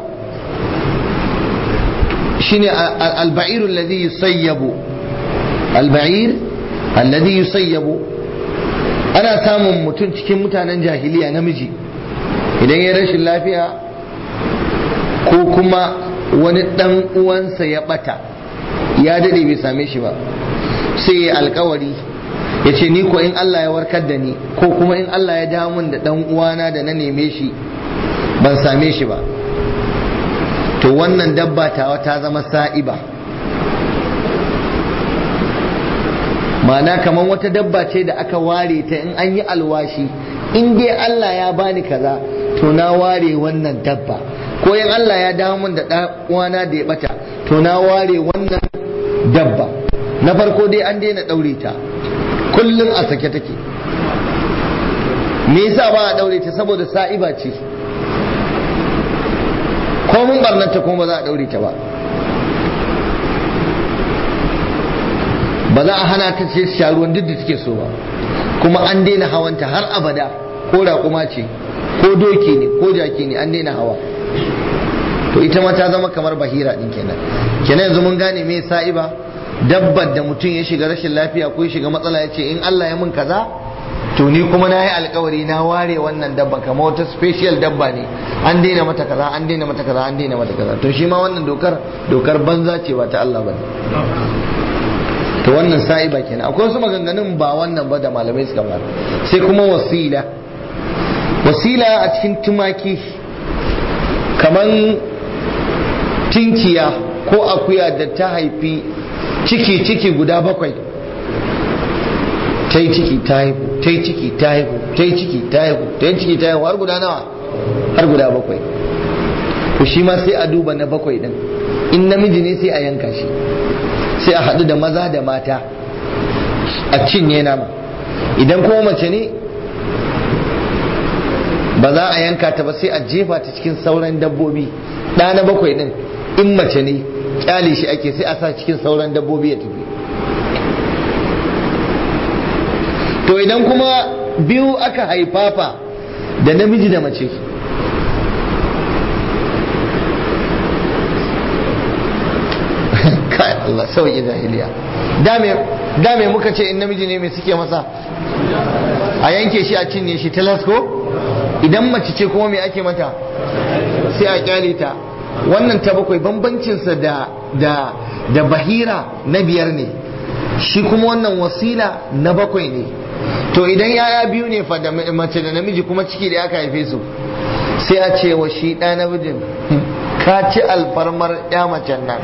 shine al-ba'ir alladhi yusayyabu al-ba'ir alladhi yusayyabu ana samun mutum cikin mutanen jahiliya namiji idan ya rashin lafiya ko kuma wani dan uwansa ya bata ya dade bai same shi ba sai ya alkawari ya ce ni ko in Allah ya warkar da ni ko kuma in Allah ya dawo min da dan uwana da na neme shi ban same shi ba to wannan dabba tawa ta zama sa'iba ma'ana kamar wata dabba ce da aka ware ta in an yi alwashi in dai Allah ya bani kaza to na ware wannan dabba ko in Allah ya dawo min da ɗan uwana da ya bata to na ware wannan dabba na farko dai an daina ɗaure ta kullum a sake take me yasa ba a ɗaure ta saboda sa'iba ce ko mun barnanta kuma ba za a ɗaure ta ba ba za a hana ta ce sha ruwan duk da take so ba kuma an daina hawanta har abada ko raƙuma ce ko doki ne ko jaki ne an daina hawa to ita ma ta zama kamar bahira din kenan kenan yanzu mun gane me sa'iba dabbar da mutum ya shiga rashin lafiya ko ya shiga matsala ya ce in Allah ya mun kaza to ni kuma na yi alkawari na ware wannan dabba kamar wata special dabba ne an daina mata kaza an daina mata kaza an daina mata kaza to shi ma wannan dokar dokar banza ce ba ta Allah bane to wannan sa'iba kenan akwai wasu maganganun ba wannan ba da malamai suka ba sai kuma wasila wasila a cikin tumaki kaman tinkiya ko akuya da ta haifi ciki ciki guda bakwai ta yi ciki ta haihu ta yi ciki ta haihu ta yi ciki ta haihu ta yi ciki ta haihu har guda nawa har guda bakwai to shi ma sai a duba na bakwai din in namiji ne sai a yanka shi sai a haɗu da maza da mata a cinye nama idan kuma mace ne ba za a yanka ta ba sai a jefa ta cikin sauran dabbobi ɗa na bakwai ɗin in mace ne kyale shi ake sai a sa cikin sauran dabbobi ya tafi to idan kuma biyu aka haifafa da namiji da mace kai Allah sauki jahiliya da me muka ce in namiji ne mai suke masa a yanke shi a cinye shi talasko idan mace ce kuma me ake mata sai a kyale ta wannan ta bakwai bambancinsa da da da bahira na biyar ne shi kuma wannan wasila na bakwai ne to idan yaya biyu ne fa da mace da namiji kuma ciki da aka haife su sai a ce wa shi ɗa namijin ka ci alfarmar ya macen nan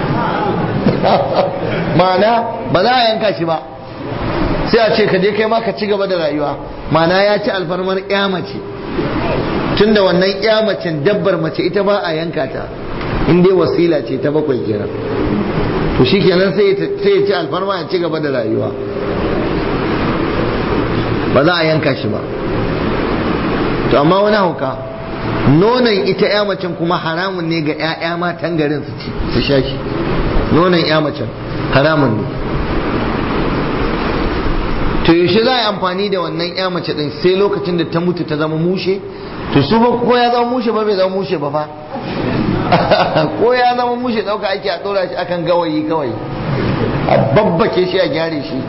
ma'ana ba za a yanka shi ba sai a ce ka je kai ma ka ci gaba da rayuwa ma'ana ya ci alfarmar ya mace tunda wannan ya macen dabbar mace ita ba a yanka ta in dai wasila ce ta bakwai kenan to shi kenan sai ya ci alfarma ya ci gaba da rayuwa ba za a yanka shi ba to amma wani hauka nonon ita ya macen kuma haramun ne ga 'ya'ya matan garin su ci su sha shi nonon ya macen haramun ne to yaushe za a yi amfani da wannan ya mace din sai lokacin da ta mutu ta zama mushe to su ba ko ya zama mushe ba bai zama mushe ba fa ko ya zama mushe dauka ake a dora shi akan gawayi kawai a babbake shi a gyare shi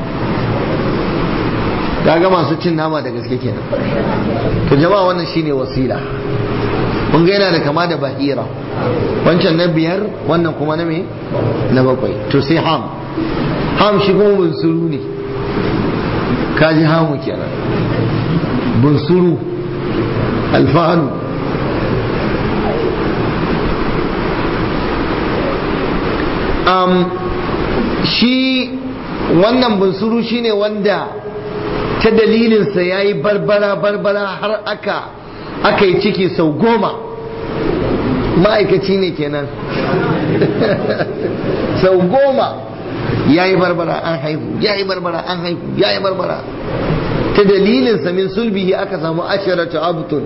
kaga masu cin nama da gaske kenan to jama'a wannan shine wasila kun ga yana da kama da bahira wancan na biyar wannan kuma na me na bakwai to sai ham ham shi kuma bunsuru ne kaji hamu kenan bunsuru alfahanu um, shi wannan bunsuru shine wanda ta dalilinsa ya yi barbara barbara har aka aka yi ciki sau goma ma'aikaci ne kenan sau goma ya yi barbara an haihu ya yi barbara an haihu ya yi barbara ta dalilinsa min sulbihi aka samu ashiratu abtun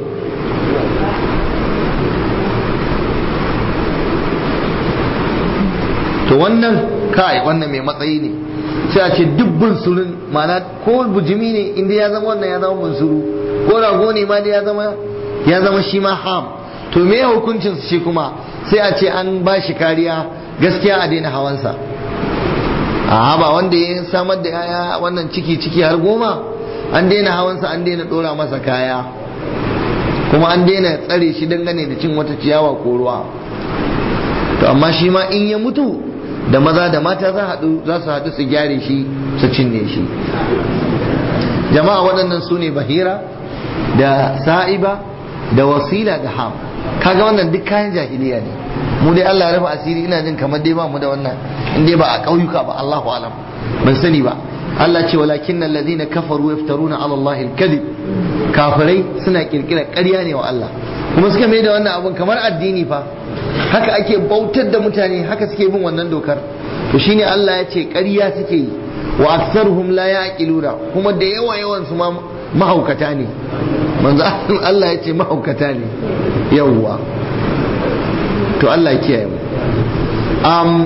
to wannan kai wannan mai matsayi ne sai a ce duk bunsurun mana ko bujimi ne inda ya zama wannan ya zama bunsuru ko rago ne ma da ya zama ya zama shi ma ham to me hukuncin shi kuma sai a ce an ba shi kariya gaskiya a daina hawansa a ba wanda ya samar da yaya wannan ciki ciki har goma an daina hawansa an daina dora masa kaya kuma an daina tsare shi dangane da cin wata ciyawa ko ruwa to amma shi ma in ya mutu da maza da mata za su haɗu su gyare shi su cinye shi jama'a waɗannan su ne bahira da sa'iba da wasila da ham kaga wannan duk kayan jahiliya ne mu dai Allah ya rufe asiri ina jin kamar dai ba mu da wannan in dai ba a ƙauyuka ba Allahu alam ban sani ba Allah ce walakin alladhina kafaru yaftaruna ala Allah al-kadhib kafirai suna kirkira ƙarya ne wa Allah kuma suka mai da wannan abun kamar addini fa haka ake bautar da mutane haka suke bin wannan dokar to shine Allah ya ce ƙarya suke yi wa aktsaruhum la yaqiluna kuma da yawa yawan su ma mahaukata ne manzo Allah ya ce mahaukata ne yawwa to Allah ya kiyaye mu um,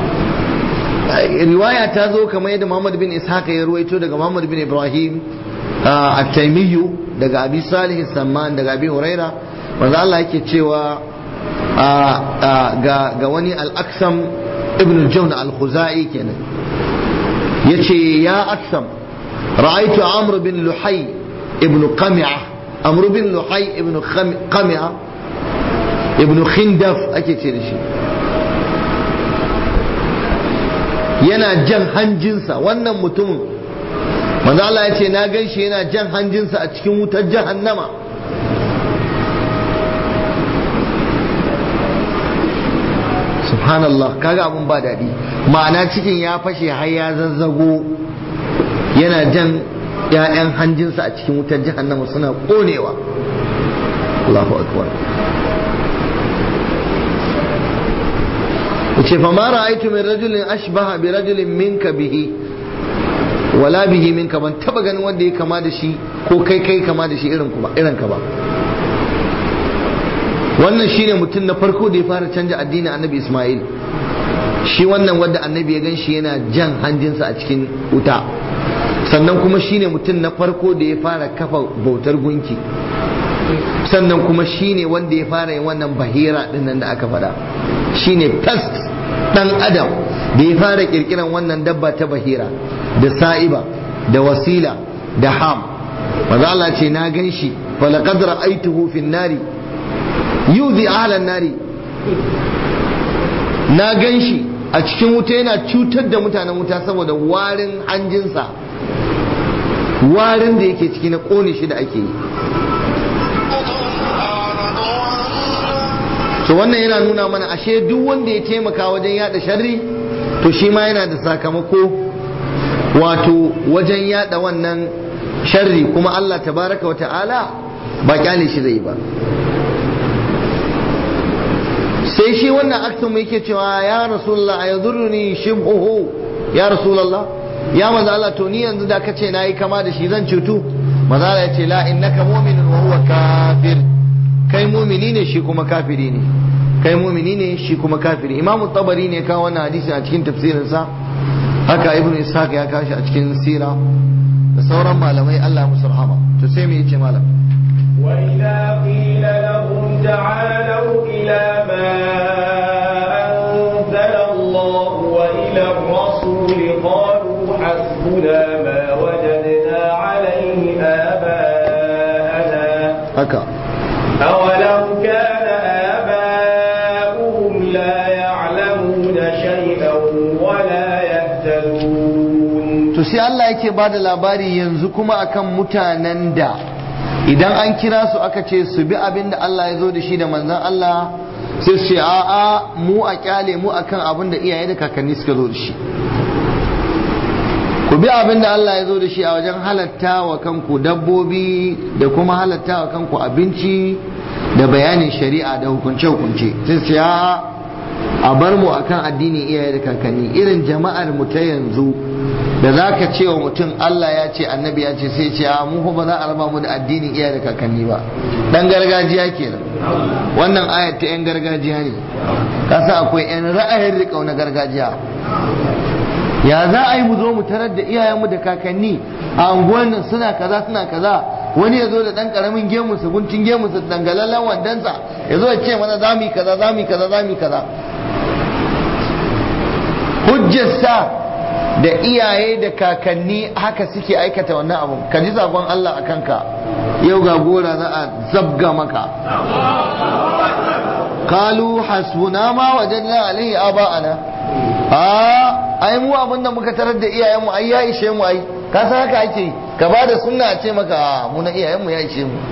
riwaya ta zo kamar yadda Muhammad bin Ishaq ya ruwaito daga Muhammad bin Ibrahim at-Taymiyyu daga Abi Salih Samman daga Abi Huraira manzo Allah yake cewa ga wani al-Aqsam ibn Jawn al-Khuzai kenan yace ya Aqsam ra'aytu Amr bin Luhay ibn Qami'ah Amr bin Luhay ibn Qami'ah ibn Khindaf ake ce da shi yana jan hanjinsa wannan mutumin manzo Allah ya ce na gan shi yana jan hanjinsa a cikin wutar jahannama subhanallah kaga abun ba daɗi ma'ana cikin ya fashe har ya zazzago yana jan ‘ya'yan hanjinsa a cikin wutar jahannama suna ƙonewa Allahu akbar yace fa ma ra'aytu min rajulin ashbaha bi rajulin minka bihi wala bihi minka ban taba ganin wanda ya kama da shi ko kai kai kama da shi irin ba irin ka ba wannan shine mutum na farko da ya fara canja addinin annabi Ismail shi wannan wanda annabi ya gan shi yana jan hanjinsa a cikin wuta sannan kuma shine mutum na farko da ya fara kafa bautar gunki sannan kuma shine wanda ya fara yin wannan bahira dinnan da aka faɗa shine first dan adam da ya fara kirkiran wannan dabba ta bahira da sa'iba da wasila da ham maza Allah ce na gan shi falaqad ra'aytuhu fin nari yuzi ahlan nari na gan shi a cikin wuta yana cutar da mutanen wuta saboda warin hanjinsa warin da yake ciki na kone shi da ake yi so wannan yana nuna mana ashe duk wanda ya taimaka wajen yada sharri to shi ma yana da sakamako wato wajen yada wannan sharri kuma Allah tabaraka wa ta'ala ba kyale shi zai ba sai shi wannan aksan mu yake cewa ya rasulullah a yadurruni shibhuhu ya rasulullah ya manzo Allah to ni yanzu da kace nayi kama da shi zan cutu manzo Allah ya ce la innaka mu'minun wa huwa kafir kai mumini ne shi kuma kafiri ne kai mumini ne shi kuma kafiri imam tabari ne kawo wannan hadisi a cikin tafsirinsa haka ibnu ishaq ya kashi a cikin sira da sauran malamai Allah musu rahama to sai me yace malam وإذا قيل لهم تعالوا إلى ما أنزل الله وإلى الرسول قالوا حسبنا ما وجدنا عليه آباءنا haka أولو كان آباؤهم لا يعلمون شيئا ولا يهتدون to sai Allah yake ba da labari yanzu kuma akan mutanen da idan an kira su aka ce su bi abin da Allah ya zo da shi da manzan Allah sai su ce a'a mu a kyale mu akan abin da iyaye da kakanni suka zo da shi ku bi abin da Allah ya zo da shi a wajen halatta wa kanku dabbobi da kuma halatta wa kanku abinci da bayanin shari'a da hukunce-hukunce sai su ce a'a a bar mu akan addinin iyaye da kakanni irin jama'ar mu ta yanzu da za ka ce wa mutum Allah ya ce annabi ya ce sai ce a mu fa ba za a raba mu da addinin iyaye da kakanni ba dan gargajiya kenan wannan ayat ta yan gargajiya ne kasa akwai yan ra'ayin riƙau na gargajiya ya za a yi mu zo mu tarar da iyayenmu da kakanni a unguwan nan suna kaza suna kaza wani ya zo da ɗan ƙaramin gemunsa guntun gemunsa dangalallen wandansa ya zo ya ce mana za mu yi kaza za mu yi kaza za mu yi kaza hujjarsa da iyaye da kakanni haka suke aikata wannan abu ka ji sakon Allah a kanka yau ga gora za a zabga maka kalu hasbuna ma wajadna alaihi aba'ana a ai mu abin da muka tarar da iyayenmu ai ya ishe mu ai ka san haka ake ka ba da sunna a ce maka mu na iyayenmu ya ishe mu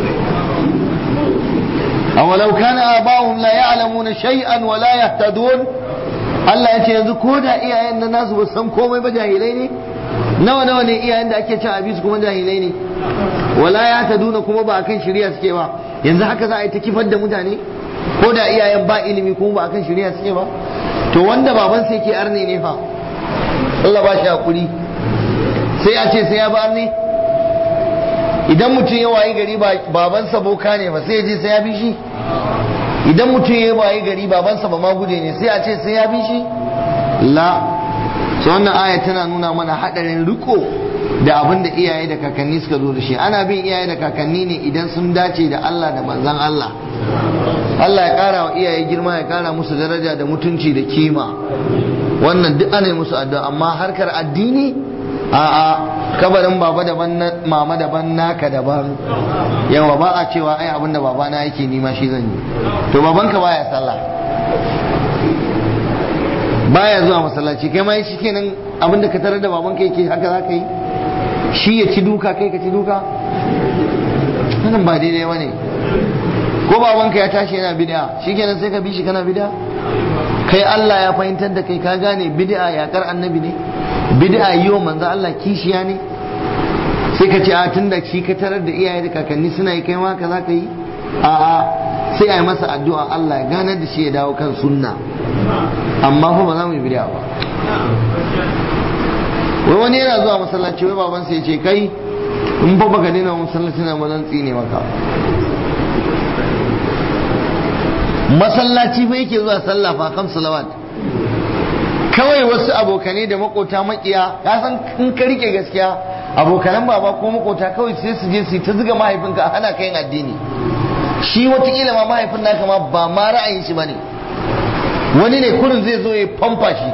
awalau kana aba'uhum la ya'lamuna shay'an wa la yahtadun Allah ya ce yanzu ko da iyayen na nasu ba san komai ba jahilai ne nawa nawa ne iyayen da ake cin abinci kuma jahilai ne wala ya ta duna kuma ba akan shari'a suke ba yanzu haka za a yi ta kifar da mutane ko da iyayen ba ilimi kuma ba akan shari'a suke ba to wanda baban sai ke arne ne fa Allah ba shi hakuri sai a ce sai ya ba arne idan mutum ya wayi gari babansa boka ne ba sai ya je sai ya bi shi idan mutum ya wayi gari babansa ba ma guje ne sai a ce sai ya bi shi la so wannan aya tana nuna mana hadarin riko da abin da iyaye da kakanni suka zo da shi ana bin iyaye da kakanni ne idan sun dace da Allah da manzan Allah Allah ya kara wa iyaye girma ya kara musu daraja da mutunci da kima wannan duk ana yi musu addu'a amma harkar addini a'a kabarin baba daban na mama daban naka daban yawa ba a cewa ai abin da babana yake nima shi zan yi to babanka baya sallah baya zuwa masallaci kai ma shi kenan abin da ka tarar da babanka yake haka za ka yi shi ya ci duka kai ka ci duka wannan ba daidai ba ne ko babanka ya tashi yana bid'a shi kenan sai ka bi shi kana bid'a kai Allah ya fahimtar da kai ka gane bid'a yakar annabi ne bid'a yi wa manzo Allah kishiya ne sai ka ce a tun da shi ka tarar da iyaye da kakanni suna yi kai ma ka za ka yi a a sai a yi masa addu'a Allah ya ganar da shi ya dawo kan sunna amma fa ba za mu yi bid'a ba wai wani yana zuwa masallaci wai baban sai ya ce kai in fa baka daina masallaci na mazan tsine maka masallaci fa yake zuwa sallah fa kam salawat kawai wasu abokanai da makota makiya ka san in ka rike gaskiya abokanan baba ko makota kawai sai su je su ta zuga mahaifinka a hana kayan addini shi watakila ma mahaifin naka ma ba ma ra'ayin shi bane wani ne kurin zai zo ya famfa shi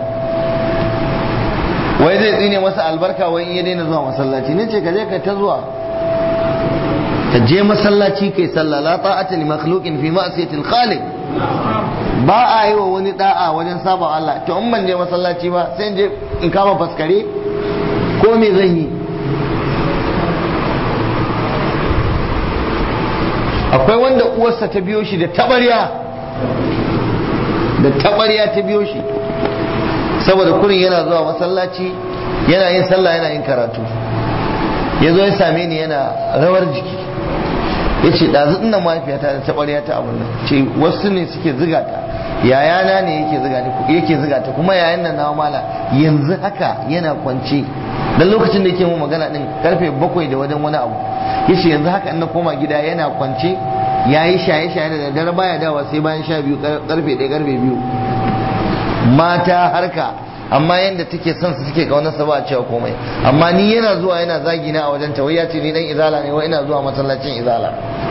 wai zai tsine masa albarka wai in ya daina zuwa masallaci ne ce ka je ka ta zuwa ka je masallaci kai sallah la ta'ata li makhluqin fi ma'siyatil khaliq ba a yi wa wani da'a wajen saba Allah to in ban je masallaci ba sai in je in kama faskare ko me zan yi akwai wanda uwarsa ta biyo shi da tabarya da tabarya ta biyo shi saboda kurin yana zuwa masallaci yana yin sallah yana yin karatu ya zo ya same ni yana rawar jiki ya ce ɗazu ina mahaifiyata da taɓarya ta abin nan ce wasu ne suke ziga ta yayana ne yake ziga yake ziga ta kuma yayan nan na mala yanzu haka yana kwance dan lokacin da yake mu magana din karfe bakwai da wajen wani abu yace yanzu haka in na koma gida yana kwance ya yi shaye-shaye da daddare baya dawa sai bayan sha biyu karfe ɗaya karfe biyu mata harka amma yadda take son su suke kaunar sa ba a cewa komai amma ni yana zuwa yana zagi na a wajen ta wai ya ce ni dan izala ne wai ina zuwa masallacin izala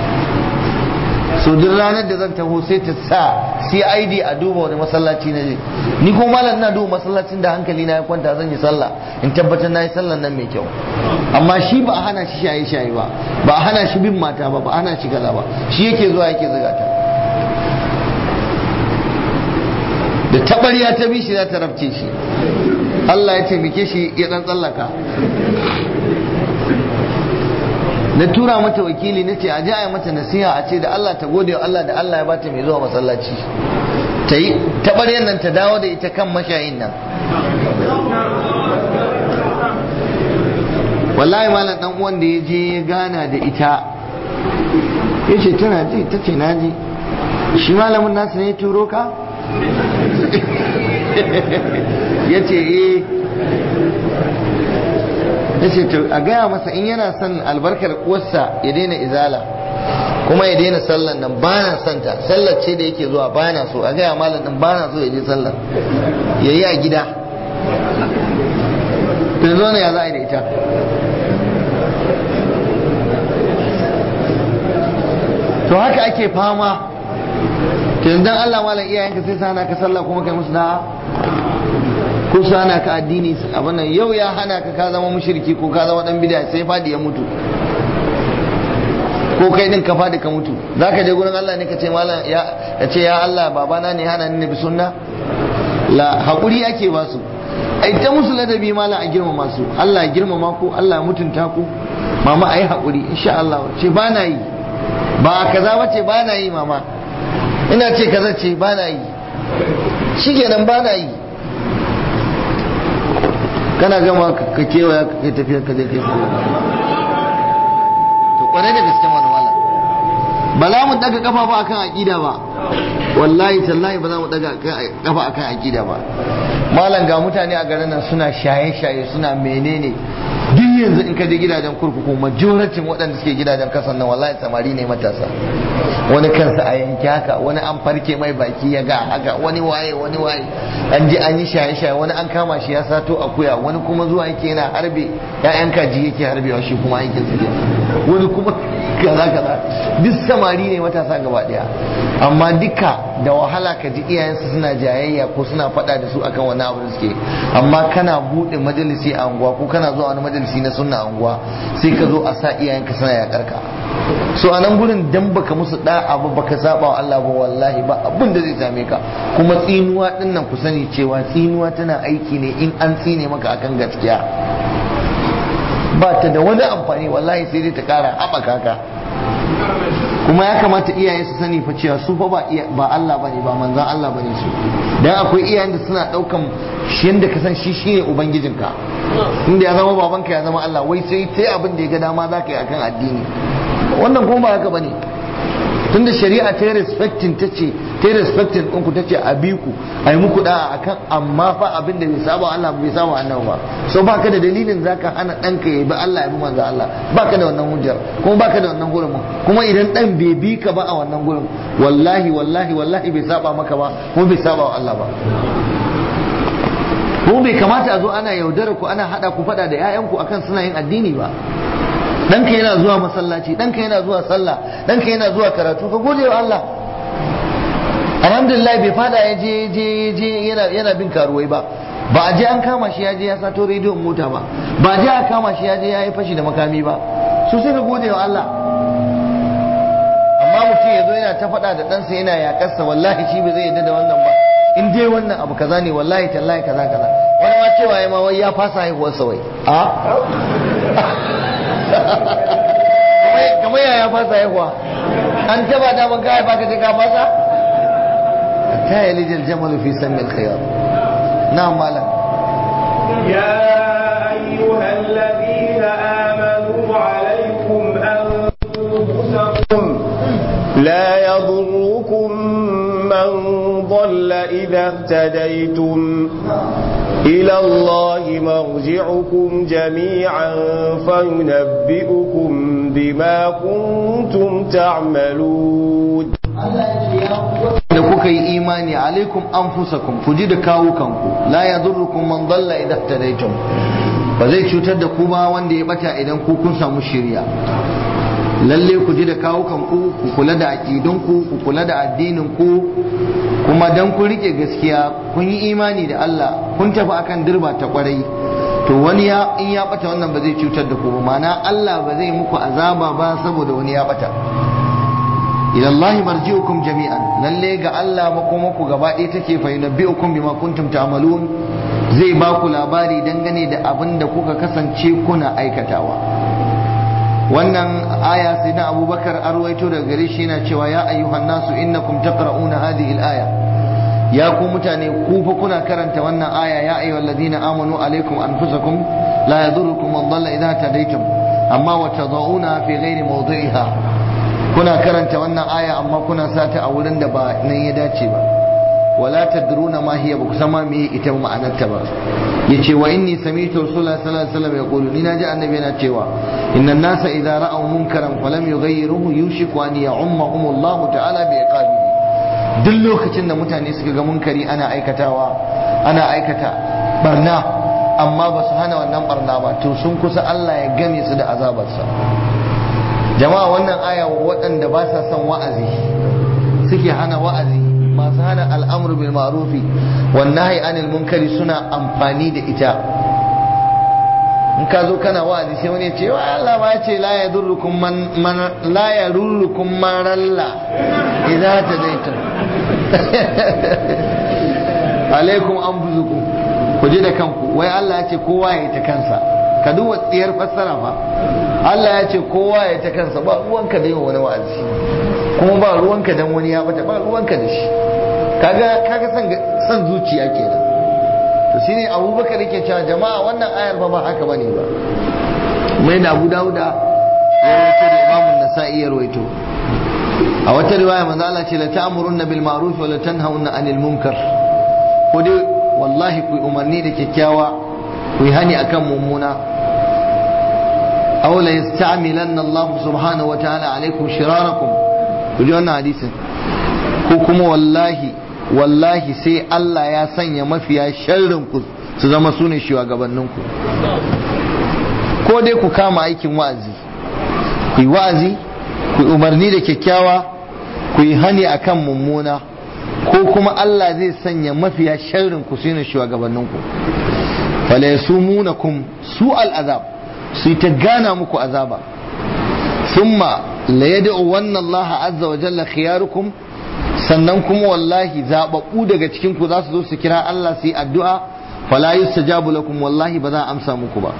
so duk ranar da zan taho sai ta sa CID a duba wani masallaci na je ni ko malam ina duba masallacin da hankali na ya kwanta zan yi sallah in tabbatar na yi sallan nan mai kyau amma shi ba a hana shi shaye shaye ba ba a hana shi bin mata ba ba a hana shi kaza ba shi yake zuwa yake zuga ta da tabariya ta bi shi za ta rafce shi Allah ya taimake shi ya dan tsallaka na tura mata wakili na ce a ji a yi mata nasiha a ce da Allah ta gode wa Allah da Allah ya bata mai zuwa masallaci ta yi taɓaryar nan ta dawo da ita kan mashayin nan wallahi malam dan uwan da ya je ya gana da ita ya ce tana ji ta ce na ji shi malamin nasu ne turo ka ya ce eh ya ce a gaya masa in yana son albarkar uwarsa ya daina izala kuma ya daina sallan nan ba na santa sallar ce da yake zuwa ba na so a gaya malam din ba na so ya je sallar ya yi a gida ta zo ne ya za a yi da ita to haka ake fama yanzu dan Allah malam iyayenka sai su hana ka sallah kuma kai musu da'a ko su hana ka addini abin nan yau ya hana ka ka zama mushriki ko ka zama dan bid'a sai fadi ya mutu ko kai din ka fadi ka mutu zaka je gurin Allah ne ka ce malam ya ka ce ya Allah babana ne hana ni bi sunna la hakuri ake ba su ai ta musu ladabi malam a girmama su Allah ya girmama ku Allah ya mutunta ku mama ai hakuri insha Allah ce ba na yi ba kaza bace ba na yi mama ina ce kaza ce ba na yi shikenan ba na yi kana gama ka kewaya ka kai tafiyar ka je kai sallah to kwarai da gaske mana wala ba za mu daga kafa ba akan aqida ba wallahi tallahi ba za mu daga kafa akan aqida ba malam ga mutane a garin nan suna shaye-shaye suna menene duk yanzu in ka je gidajen kurkuku majoratin waɗanda suke gidajen kasan nan wallahi samari ne matasa wani kansa a yanki haka wani an farke mai baki ya ga haka wani waye wani waye an ji an yi shaye-shaye wani an kama shi ya sato akuya wani kuma zuwa yake yana harbe ya'yan kaji yake harbewa shi kuma aikin su wani kuma kaza kaza duk samari ne matasa gaba daya amma duka da wahala ka ji iyayensu suna jayayya ko suna faɗa da su akan wani abu da suke amma kana buɗe majalisi a unguwa ko kana zuwa wani majalisi na sunna a unguwa sai ka zo a sa iyayenka suna yakar ka so a nan gurin dan baka musu da abu baka saba wa Allah ba wallahi ba abin da zai same ka kuma tsinuwa din nan ku sani cewa tsinuwa tana aiki ne in an tsine maka akan gaskiya ba ta da wani amfani wallahi sai dai ta kara haɓaka ka kuma ya kamata iyaye su sani fa cewa su fa ba ba Allah bane ba manzon Allah bane su dan akwai iyayen da suna daukan shi yanda ka san shi shine ubangijinka inda ya zama babanka ya zama Allah wai sai sai abin da ya ga dama zaka yi akan addini wannan kuma ba haka bane tunda shari'a ta yi respecting ta ce ta yi respecting ɗinku ta ce a bi ku a yi muku da'a akan amma fa abin da bai saba Allah bai saba annabi ba so baka da dalilin zaka hana ɗanka ya bi Allah ya bi manzo Allah baka da wannan hujjar kuma baka da wannan gurin kuma idan ɗan bai bi ka ba a wannan gurin wallahi wallahi wallahi bai saba maka ba kuma bai saba wa Allah ba kuma bai kamata a zo ana yaudara ku ana hada ku fada da 'ya'yanku akan suna yin addini ba ɗanka yana zuwa masallaci ɗanka yana zuwa sallah ɗanka yana zuwa karatu ka gode wa Allah alhamdulillah bai fada ya je je je yana yana bin karuwai ba ba a je an kama shi ya je ya sato rediyon mota ba ba a je a kama shi ya je ya yi fashi da makami ba so sai ka gode wa Allah amma mutum ya zo yana ta faɗa da ɗansa yana yakarsa wallahi shi bai zai yarda da wannan ba in dai wannan abu kaza ne wallahi tallahi kaza kaza wani ma cewa ya ma wai ya fasa haihuwarsa wai a kamar yaya fasa haihuwa an taba da ban kai baka je ka fasa ta yi lijil jamalu fi sammil khiyar na malam يا أيها الذين آمنوا عليكم أنفسكم لا يضركم من من ضل إذا اهتديتم إلى الله مرجعكم جميعا فينبئكم بما كنتم تعملون da kuka yi imani alaikum anfusakum ku ji da kawukanku la yadurrukum man dalla idha ihtadaytum ba zai cutar da ku ba wanda ya bata idan ku kun samu shiriya lalle ku ji da kawukanku ku kula da aqidunku ku kula da addinin ku kuma dan ku rike gaskiya kun yi imani da Allah kun tafi akan dirba ta kwarai to wani ya in ya bata wannan ba zai cutar da ku ba ma'ana Allah ba zai muku azaba ba saboda wani ya bata ila Allah marji'ukum jami'an lalle ga Allah makomaku gaba ɗaya take fa yunabbi'ukum bima kuntum ta'malun zai ba ku labari dangane da abin da kuka kasance kuna aikatawa wannan aya sai na Abubakar arwaito daga gare shi yana cewa ya ayyuhan nasu innakum taqra'una hadhihi al-aya ya ku mutane ku fa kuna karanta wannan aya ya ayyuhal ladina amanu alaikum anfusakum la yadurrukum man dalla idha tadaytum amma wa tad'una fi ghairi mawdi'iha kuna karanta wannan aya amma kuna sata a wurin da ba nan ya dace ba wala tadruna ma hiya ba kusan ma me ita ma'anarta ba yace wa inni sami'tu rasulullahi sallallahu alaihi wasallam yaqulu ni naji annabi yana cewa innan nasa idza ra'aw munkaran falam yughayyiruhu yushiku an ya'ummahum Allah ta'ala bi iqabihi duk lokacin da mutane suka ga munkari ana aikatawa ana aikata barna amma ba su hana wannan barna ba to sun kusa Allah ya game su da azabarsa jama'a wannan aya waɗanda ba sa son wa'azi suke hana wa'azi masu hana al'amru bil ma'rufi wan nahyi anil munkari suna amfani da ita in ka zo kana wa'azi sai wani ya ce wa Allah ma ce la yadurrukum man man la yadurrukum man ralla idza tadaytum alaikum anfusukum ku ji da kanku wai Allah ya ce kowa ya yi ta kansa ka duba tsiyar fassara fa Allah ya ce kowa ya ta kansa ba ruwanka da yin wani wa'azi kuma ba ruwanka dan wani ya bata ba ruwanka da shi kaga kaga san san zuciya kenan to shine Abubakar yake cewa jama'a wannan ayar fa ba haka bane ba mai da Abu Dawuda ya rawaito da Imam Nasa'i ya rawaito a wata riwaya manzo Allah ce la ta'murunna bil ma'ruf wa la tanhauna 'anil munkar ko dai wallahi ku umarni da kyakkyawa ku yi hani akan mummuna aw la yasta'milanna Allah subhanahu wa ta'ala alaikum shirarakum ku ji wannan hadisin ko kuma wallahi wallahi sai Allah ya sanya mafiya sharrin ku su zama su ne shugabannin ku ko dai ku kama aikin wa'azi ku yi wa'azi ku yi umarni da kyakkyawa ku yi hani akan mummuna ko kuma Allah zai sanya mafiya sharrin ku su ne shugabannin ku fala yasumunakum su al'azab su yi ta gana muku azaba thumma la yad'u wanna Allah azza wa jalla khiyarukum sannan kuma wallahi zababbu daga cikin ku za su zo su kira Allah su yi addu'a fala yustajabu lakum wallahi ba za a amsa muku ba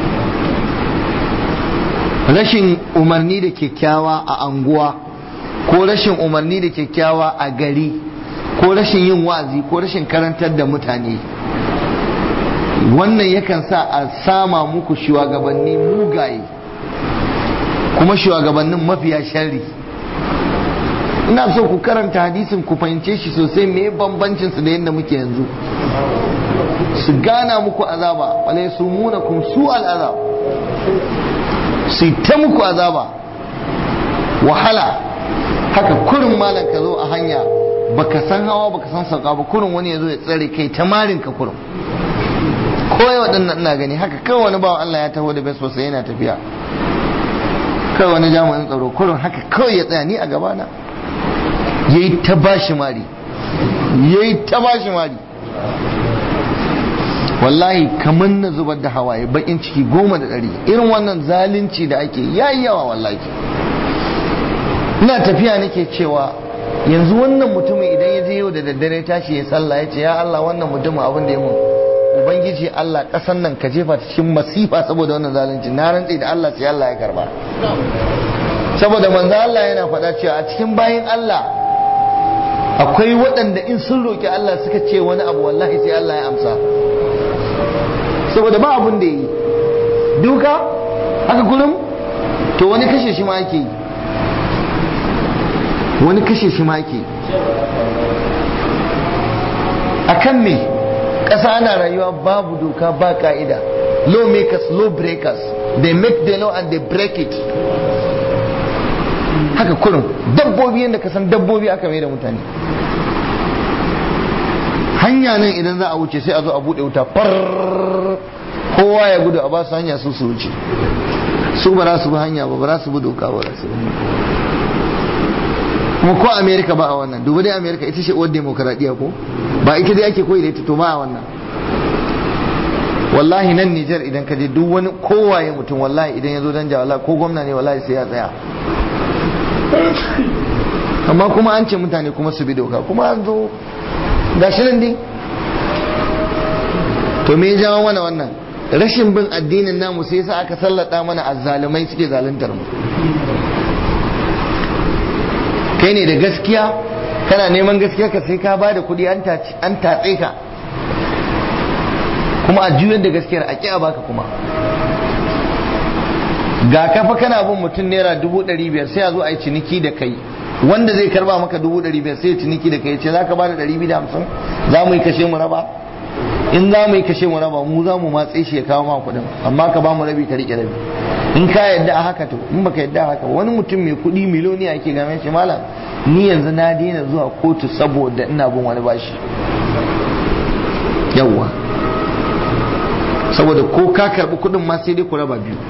rashin umarni da kyakkyawa a anguwa ko rashin umarni da kyakkyawa a gari ko rashin yin wa'azi ko rashin karantar da mutane wannan yakan sa a sama muku shugabanni mugaye kuma shugabannin mafiya sharri ina so ku karanta hadisin ku fahimce shi sosai me bambancin su da yadda muke yanzu su gana muku azaba wala su muna kun su al'azab su ta muku azaba wahala haka kurin malam ka zo a hanya baka san hawa baka san sauka ba kurin wani ya zo ya tsare kai ta marin ka kurin kawai waɗannan ina gani haka kawai wani bawa Allah ya taho da bes sai yana tafiya kawai wani jami'in tsaro kurin haka kawai ya tsaya ni a gabana ya yi ta bashi mari ya yi ta bashi mari wallahi kamar na zubar da hawaye bakin ciki goma da ɗari irin wannan zalunci da ake yayi yawa wallahi ina tafiya nake cewa yanzu wannan mutumin idan ya je yau da daddare tashi ya sallah ya ce ya Allah wannan mutumin abin da ya mun ubangiji Allah kasan nan ka jefa ta cikin masifa saboda wannan zalunci na rantsi da Allah sai Allah ya karba saboda manzo Allah yana faɗa cewa a cikin bayin Allah akwai waɗanda in sun roki Allah suka ce wani abu wallahi sai Allah ya amsa saboda ba abun da yi duka haka kullum to wani kashe shi ma ake yi wani kashe shi maki a kan me ƙasa ana rayuwa babu doka ba ka'ida law makers law breakers they make the law and they break it haka kurin dabbobi yadda ka san dabbobi aka mai da mutane hanya nan idan za a wuce sai a zo a buɗe wuta far kowa ya gudu a ba su hanya su su wuce su ba za su bi hanya ba ba za su bi doka ba za su bi kuma ko amerika ba a wannan duba dai amerika ita ce uwar demokaradiyya ko ba ita dai ake koyi da ita to ba a wannan wallahi nan nijar idan ka je duk wani kowaye mutum wallahi idan ya zo dan wallahi ko gwamna ne wallahi sai ya tsaya amma kuma an ce mutane kuma su bi doka kuma an zo gashi nan dai to me ya jawo mana wannan rashin bin addinin namu sai yasa aka sallata mana azzalumai suke zaluntar mu kai ne da gaskiya kana neman gaskiya ka sai ka ba da kuɗi an tatse ka kuma a juyar da gaskiyar a ƙi a baka kuma ga kafa kana bin mutum naira dubu ɗari biyar sai a zo a yi ciniki da kai wanda zai karba maka dubu ɗari biyar sai ya ciniki da kai ce za ka ba da ɗari biyu da hamsin za mu yi kashe mu raba in za mu yi kashe mu raba mu za mu matse shi ya kawo ma kuɗin amma ka ba mu rabi ka riƙe rabi in ka yadda a haka to in baka yadda a haka wani mutum mai kuɗi miloniya yake game shi malam ni yanzu na daina zuwa kotu saboda ina bin wani bashi yawwa saboda ko ka karɓi kuɗin ma sai dai ku raba biyu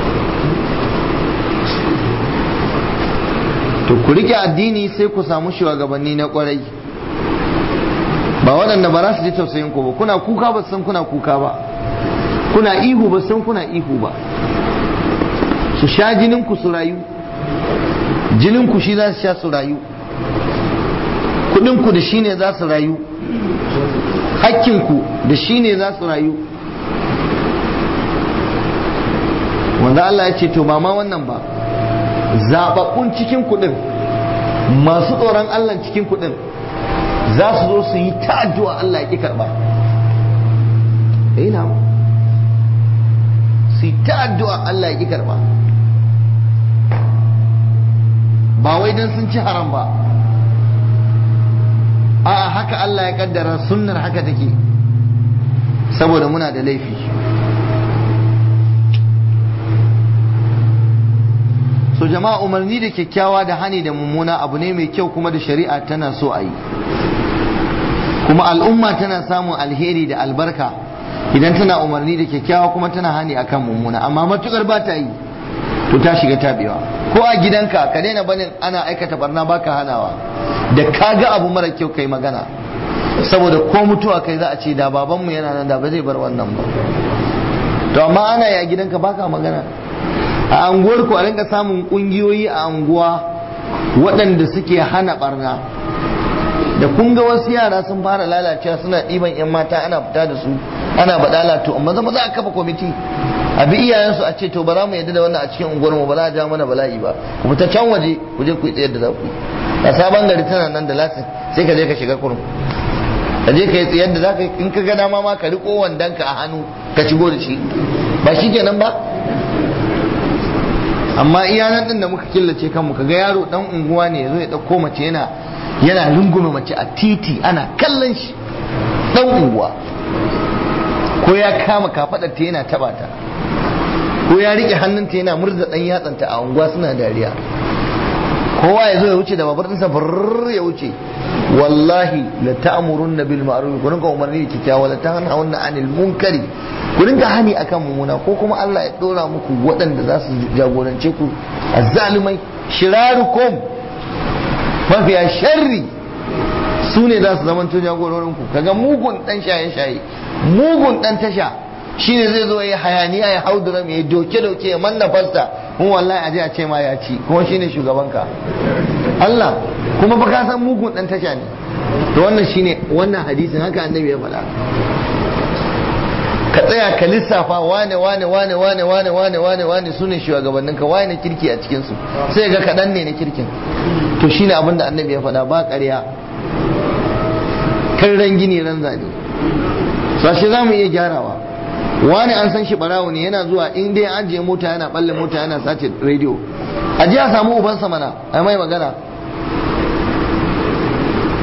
to ku rike addini sai ku samu shugabanni na kwarai ba waɗanda ba za su ji tausayin ku ba kuna kuka ba san kuna kuka ba kuna ihu ba san kuna ihu ba su sha jinin ku su rayu jinin ku shi za su sha su rayu kudin ku da shi ne za su rayu hakkin ku da shi ne za su rayu wanda Allah ya ce to ba ma wannan ba zababbun cikin kudin masu tsoron Allah cikin kudin za su zo su yi ta addu'a Allah ya ki karba ina su yi ta addu'a Allah ya ki karba ba wai don sun ci haram ba a haka Allah ya kaddara sunnar haka take saboda muna da laifi so jama'a umarni da kyakkyawa da hani da mummuna abu ne mai kyau kuma da shari'a tana so a yi kuma al'umma tana samun alheri da albarka idan tana umarni da kyakkyawa kuma tana hani akan mummuna amma matukar ba ta yi to ta shiga tabewa ko a gidanka ka daina banin ana aikata barna baka hanawa da ka ga abu mara kyau kai magana saboda ko mutuwa kai za a ce da babanmu yana nan da ba zai bar wannan ba to amma ana ya gidanka baka magana a anguwar ku a rinka samun kungiyoyi a anguwa waɗanda suke hana barna da kun ga wasu yara sun fara lalacewa suna ɗiban 'yan mata ana fita da su ana baɗala to amma zama za a kafa kwamiti a bi iyayensu a ce to ba za mu yadda da wannan a cikin unguwar mu ba za a ja mana bala'i ba ku fita can waje ku je ku yi tsayar da za ku yi a sabon gari tana nan da lasin sai ka je ka shiga kurum ka je ka yi tsayar da za ka in ka ga dama ma ka riko wandonka a hannu ka shigo da shi ba shi kenan ba amma iyanan din da muka killace kanmu ka ga yaro dan unguwa ne yazo ya dauko mace yana yana lungume mace a titi ana kallon shi dan unguwa ko ya kama kafadar ta yana taba ta ko ya rike hannunta yana murza dan yatsanta a unguwa suna dariya kowa ya zo ya wuce da babar ɗinsa brrr ya wuce wallahi la ta'murunna bil ma'ruf ku rinka umarni da kyakkyawa la tanhauna 'anil munkari ku rinka hani akan mummuna ko kuma Allah ya dora muku waɗanda za su jagorance ku azzalumai shirarukum mafiya sharri su ne za su zamanto jagororin ku kaga mugun dan shaye-shaye mugun dan tasha shine zai zo ya hayaniya ya haudura mai doke doke ya manna fasta mun wallahi aje a ce ma ya ci kuma shine shugabanka Allah kuma ba ka san mugun dan tasha ne to wannan shine wannan hadisin haka annabi ya faɗa ka tsaya ka lissafa wane wane wane wane wane wane wane wane su ne shugabannin ka wane kirki a cikin su sai ga kaɗan ne na kirkin to shine abin da annabi ya faɗa ba ƙarya kan ran gini ran zane sashi za mu iya gyarawa wani an san shi barawo ne yana zuwa in dai an je mota yana balle mota yana sace rediyo a ji a samu ubansa mana a mai magana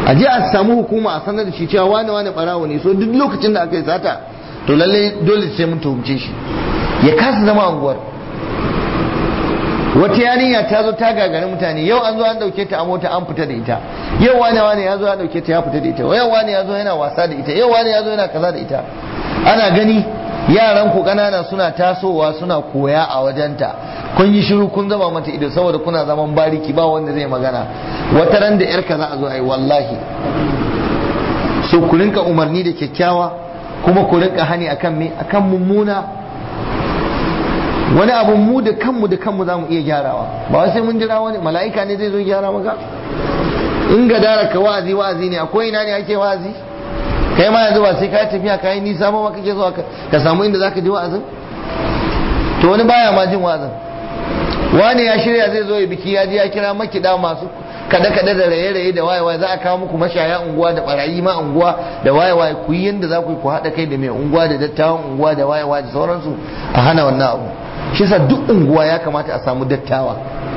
a je a samu hukuma a sanar da shi cewa wane wane barawo ne so duk lokacin da aka yi sata to lalle dole sai mun tuhumce shi ya kasa zama anguwar wata yarinya ta zo ta gagari mutane yau an zo an dauke ta a mota an fita da ita yau wani wani ya zo ya dauke ta ya fita da ita yau wani ya zo yana wasa da ita yau wani ya zo yana kaza da ita ana gani yaran ku kanana suna tasowa suna koya a wajenta kun yi shiru kun zama mata ido saboda kuna zaman bariki ba wanda zai magana wata ran da yarka za a zo a yi wallahi so ku rinka umarni da kyakkyawa kuma ku rinka hani akan me akan mummuna wani abu mu da kanmu da kanmu za mu iya gyarawa ba wai sai mun jira wani mala'ika ne zai zo gyara maka in ga dara ka wa'azi wa'azi ne akwai ina ne ake wa'azi kai ma yanzu ba sai ka tafiya ka yi nisa ba kake zuwa ka samu inda zaka ji wa'azin to wani baya ma jin wa'azin wani ya shirya zai zo ya biki ya ji ya kira makida masu kada kada da raye raye da waye waye za a kawo muku mashaya unguwa da barayi ma unguwa da waye waye ku yi yanda za ku yi ku haɗa kai da mai unguwa da dattawan unguwa da waye waye da sauransu a hana wannan abu shi yasa duk unguwa ya kamata a samu dattawa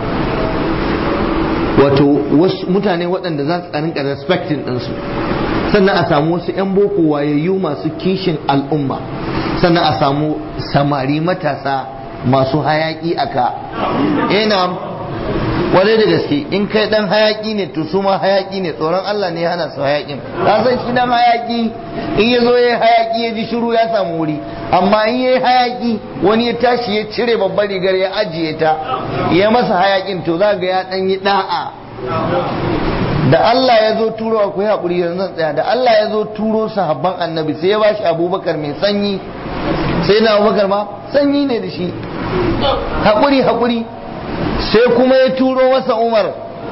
wato wasu mutane waɗanda za su rinka respecting ɗinsu sannan a samu wasu 'yan boko wayayyu masu kishin al'umma sannan a samu samari matasa masu hayaki aka ina wadai da gaske in kai dan hayaki ne to su ma hayaki ne tsoron Allah ne hana su hayakin ka san shi dan hayaki in ya zo ya hayaki ya ji shiru ya samu wuri amma in ya hayaki wani ya tashi ya cire babbar rigar ya ajiye ta ya masa hayakin to za ga ya dan yi da'a da Allah ya zo turo akwai haƙuri yanzu zan tsaya da Allah ya zo turo sahabban annabi sai ya bashi abubakar mai sanyi sai na abubakar ma sanyi ne da shi haƙuri haƙuri sai kuma ya turo masa umar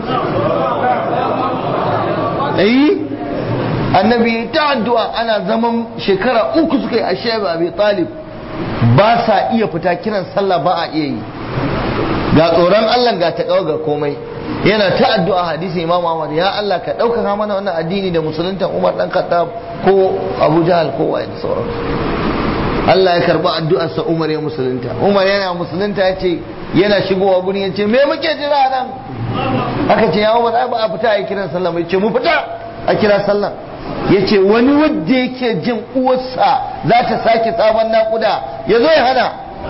ayi annabi ta addu'a ana zaman shekara uku suka yi a shaibu abi talib ba sa iya fita kiran sallah ba a iya yi ga tsoron Allah ga ta ga komai yana ta addu'a hadisi Imam Ahmad ya Allah ka ɗaukaka mana wannan addini da musulunta Umar dan Khattab ko Abu Jahal ko waye da sauran Allah ya karba addu'ar sa Umar ya musulunta Umar yana musulunta yace yana shigowa gurin yace me muke jira nan aka ce ya Umar ai ba a fita a kiran sallah ba yace mu fita a kira sallah yace wani wanda yake jin uwarsa za ta sake sabon nakuda ya zo ya hana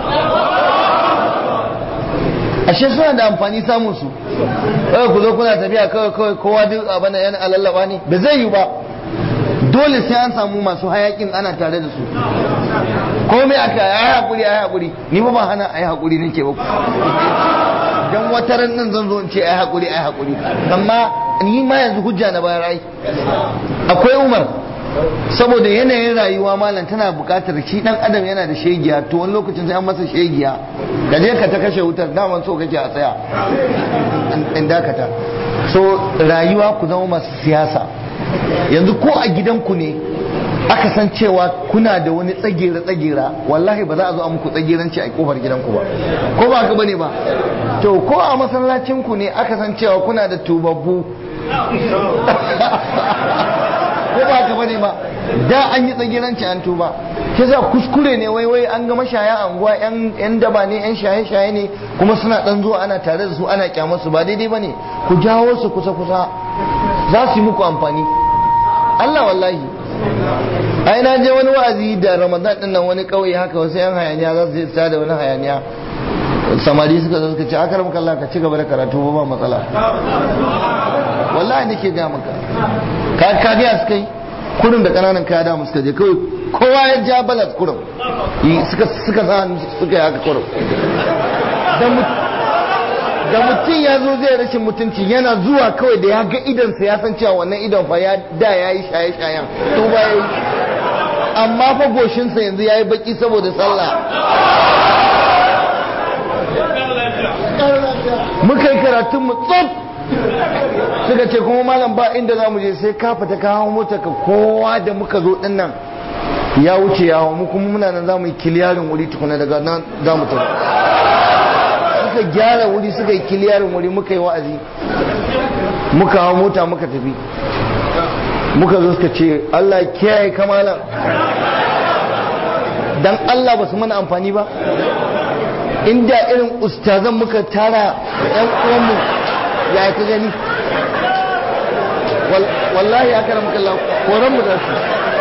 ashe suna da amfani samun su kawai ku zo kuna tafiya kawai kawai kowa duk abin yana alallaba ne ba zai yi ba dole sai an samu masu hayakin ana tare da su komai aka yi hakuri ayi hakuri ni ba ba hana ayi hakuri nake ba dan wata ran nan zan zo in ce ayi hakuri ayi hakuri amma ni ma yanzu hujja na bayar ai akwai Umar saboda yanayin rayuwa malam tana buƙatar shi dan adam yana da shegiya to wani lokacin sai an masa shegiya ka je ka ta kashe wutar daman so kake a tsaya in dakata so rayuwa ku zama masu siyasa yanzu ko a gidanku ne aka san cewa kuna da wani tsagera tsagera wallahi ba za a zo a muku tsageranci a kofar gidanku ba ko ba ka bane ba to ko a masallacinku ne aka san cewa kuna da tubabbu ko ba ka bane ba da an yi tsagiranci an tuba ke za kuskure ne wai wai an ga mashaya anguwa yan daba ne yan shaye shaye ne kuma suna dan zuwa ana tare da su ana kyamar su ba daidai bane ku jawo su kusa kusa za su yi muku amfani Allah wallahi ai na je wani wa'azi da Ramadan din nan wani kauye haka wasu yan hayaniya za su je su da wani hayaniya samari suka zo suka ce akar maka Allah ka ci gaba da karatu ba matsala wallahi nake ga maka ka ka ga suka yi kurin da kananan kaya da suka je kawai kowa ya ja balat kurin suka suka sa suka yi haka kurin da mutum ya zo zai rashin mutunci yana zuwa kawai da ya ga idansa ya san cewa wannan idon fa ya da ya yi shaye-shayen to ba ya yi amma fa goshinsa yanzu ya yi baki saboda sallah muka yi karatun mu tsop suka ce kuma malam ba inda za mu je sai ka fita ka hawo mota ka kowa da muka zo din nan ya wuce ya hawo mu kuma muna nan za mu yi kiliyarin wuri tukuna daga nan za mu tafi suka gyara wuri suka yi kiliyarin wuri muka yi wa'azi muka hawo mota muka tafi muka zo suka ce Allah kiyaye kamalan dan Allah ba su mana amfani ba inda irin ustazan muka tara yan uwanmu ya ka gani wallahi aka ramu kallah koran mu da su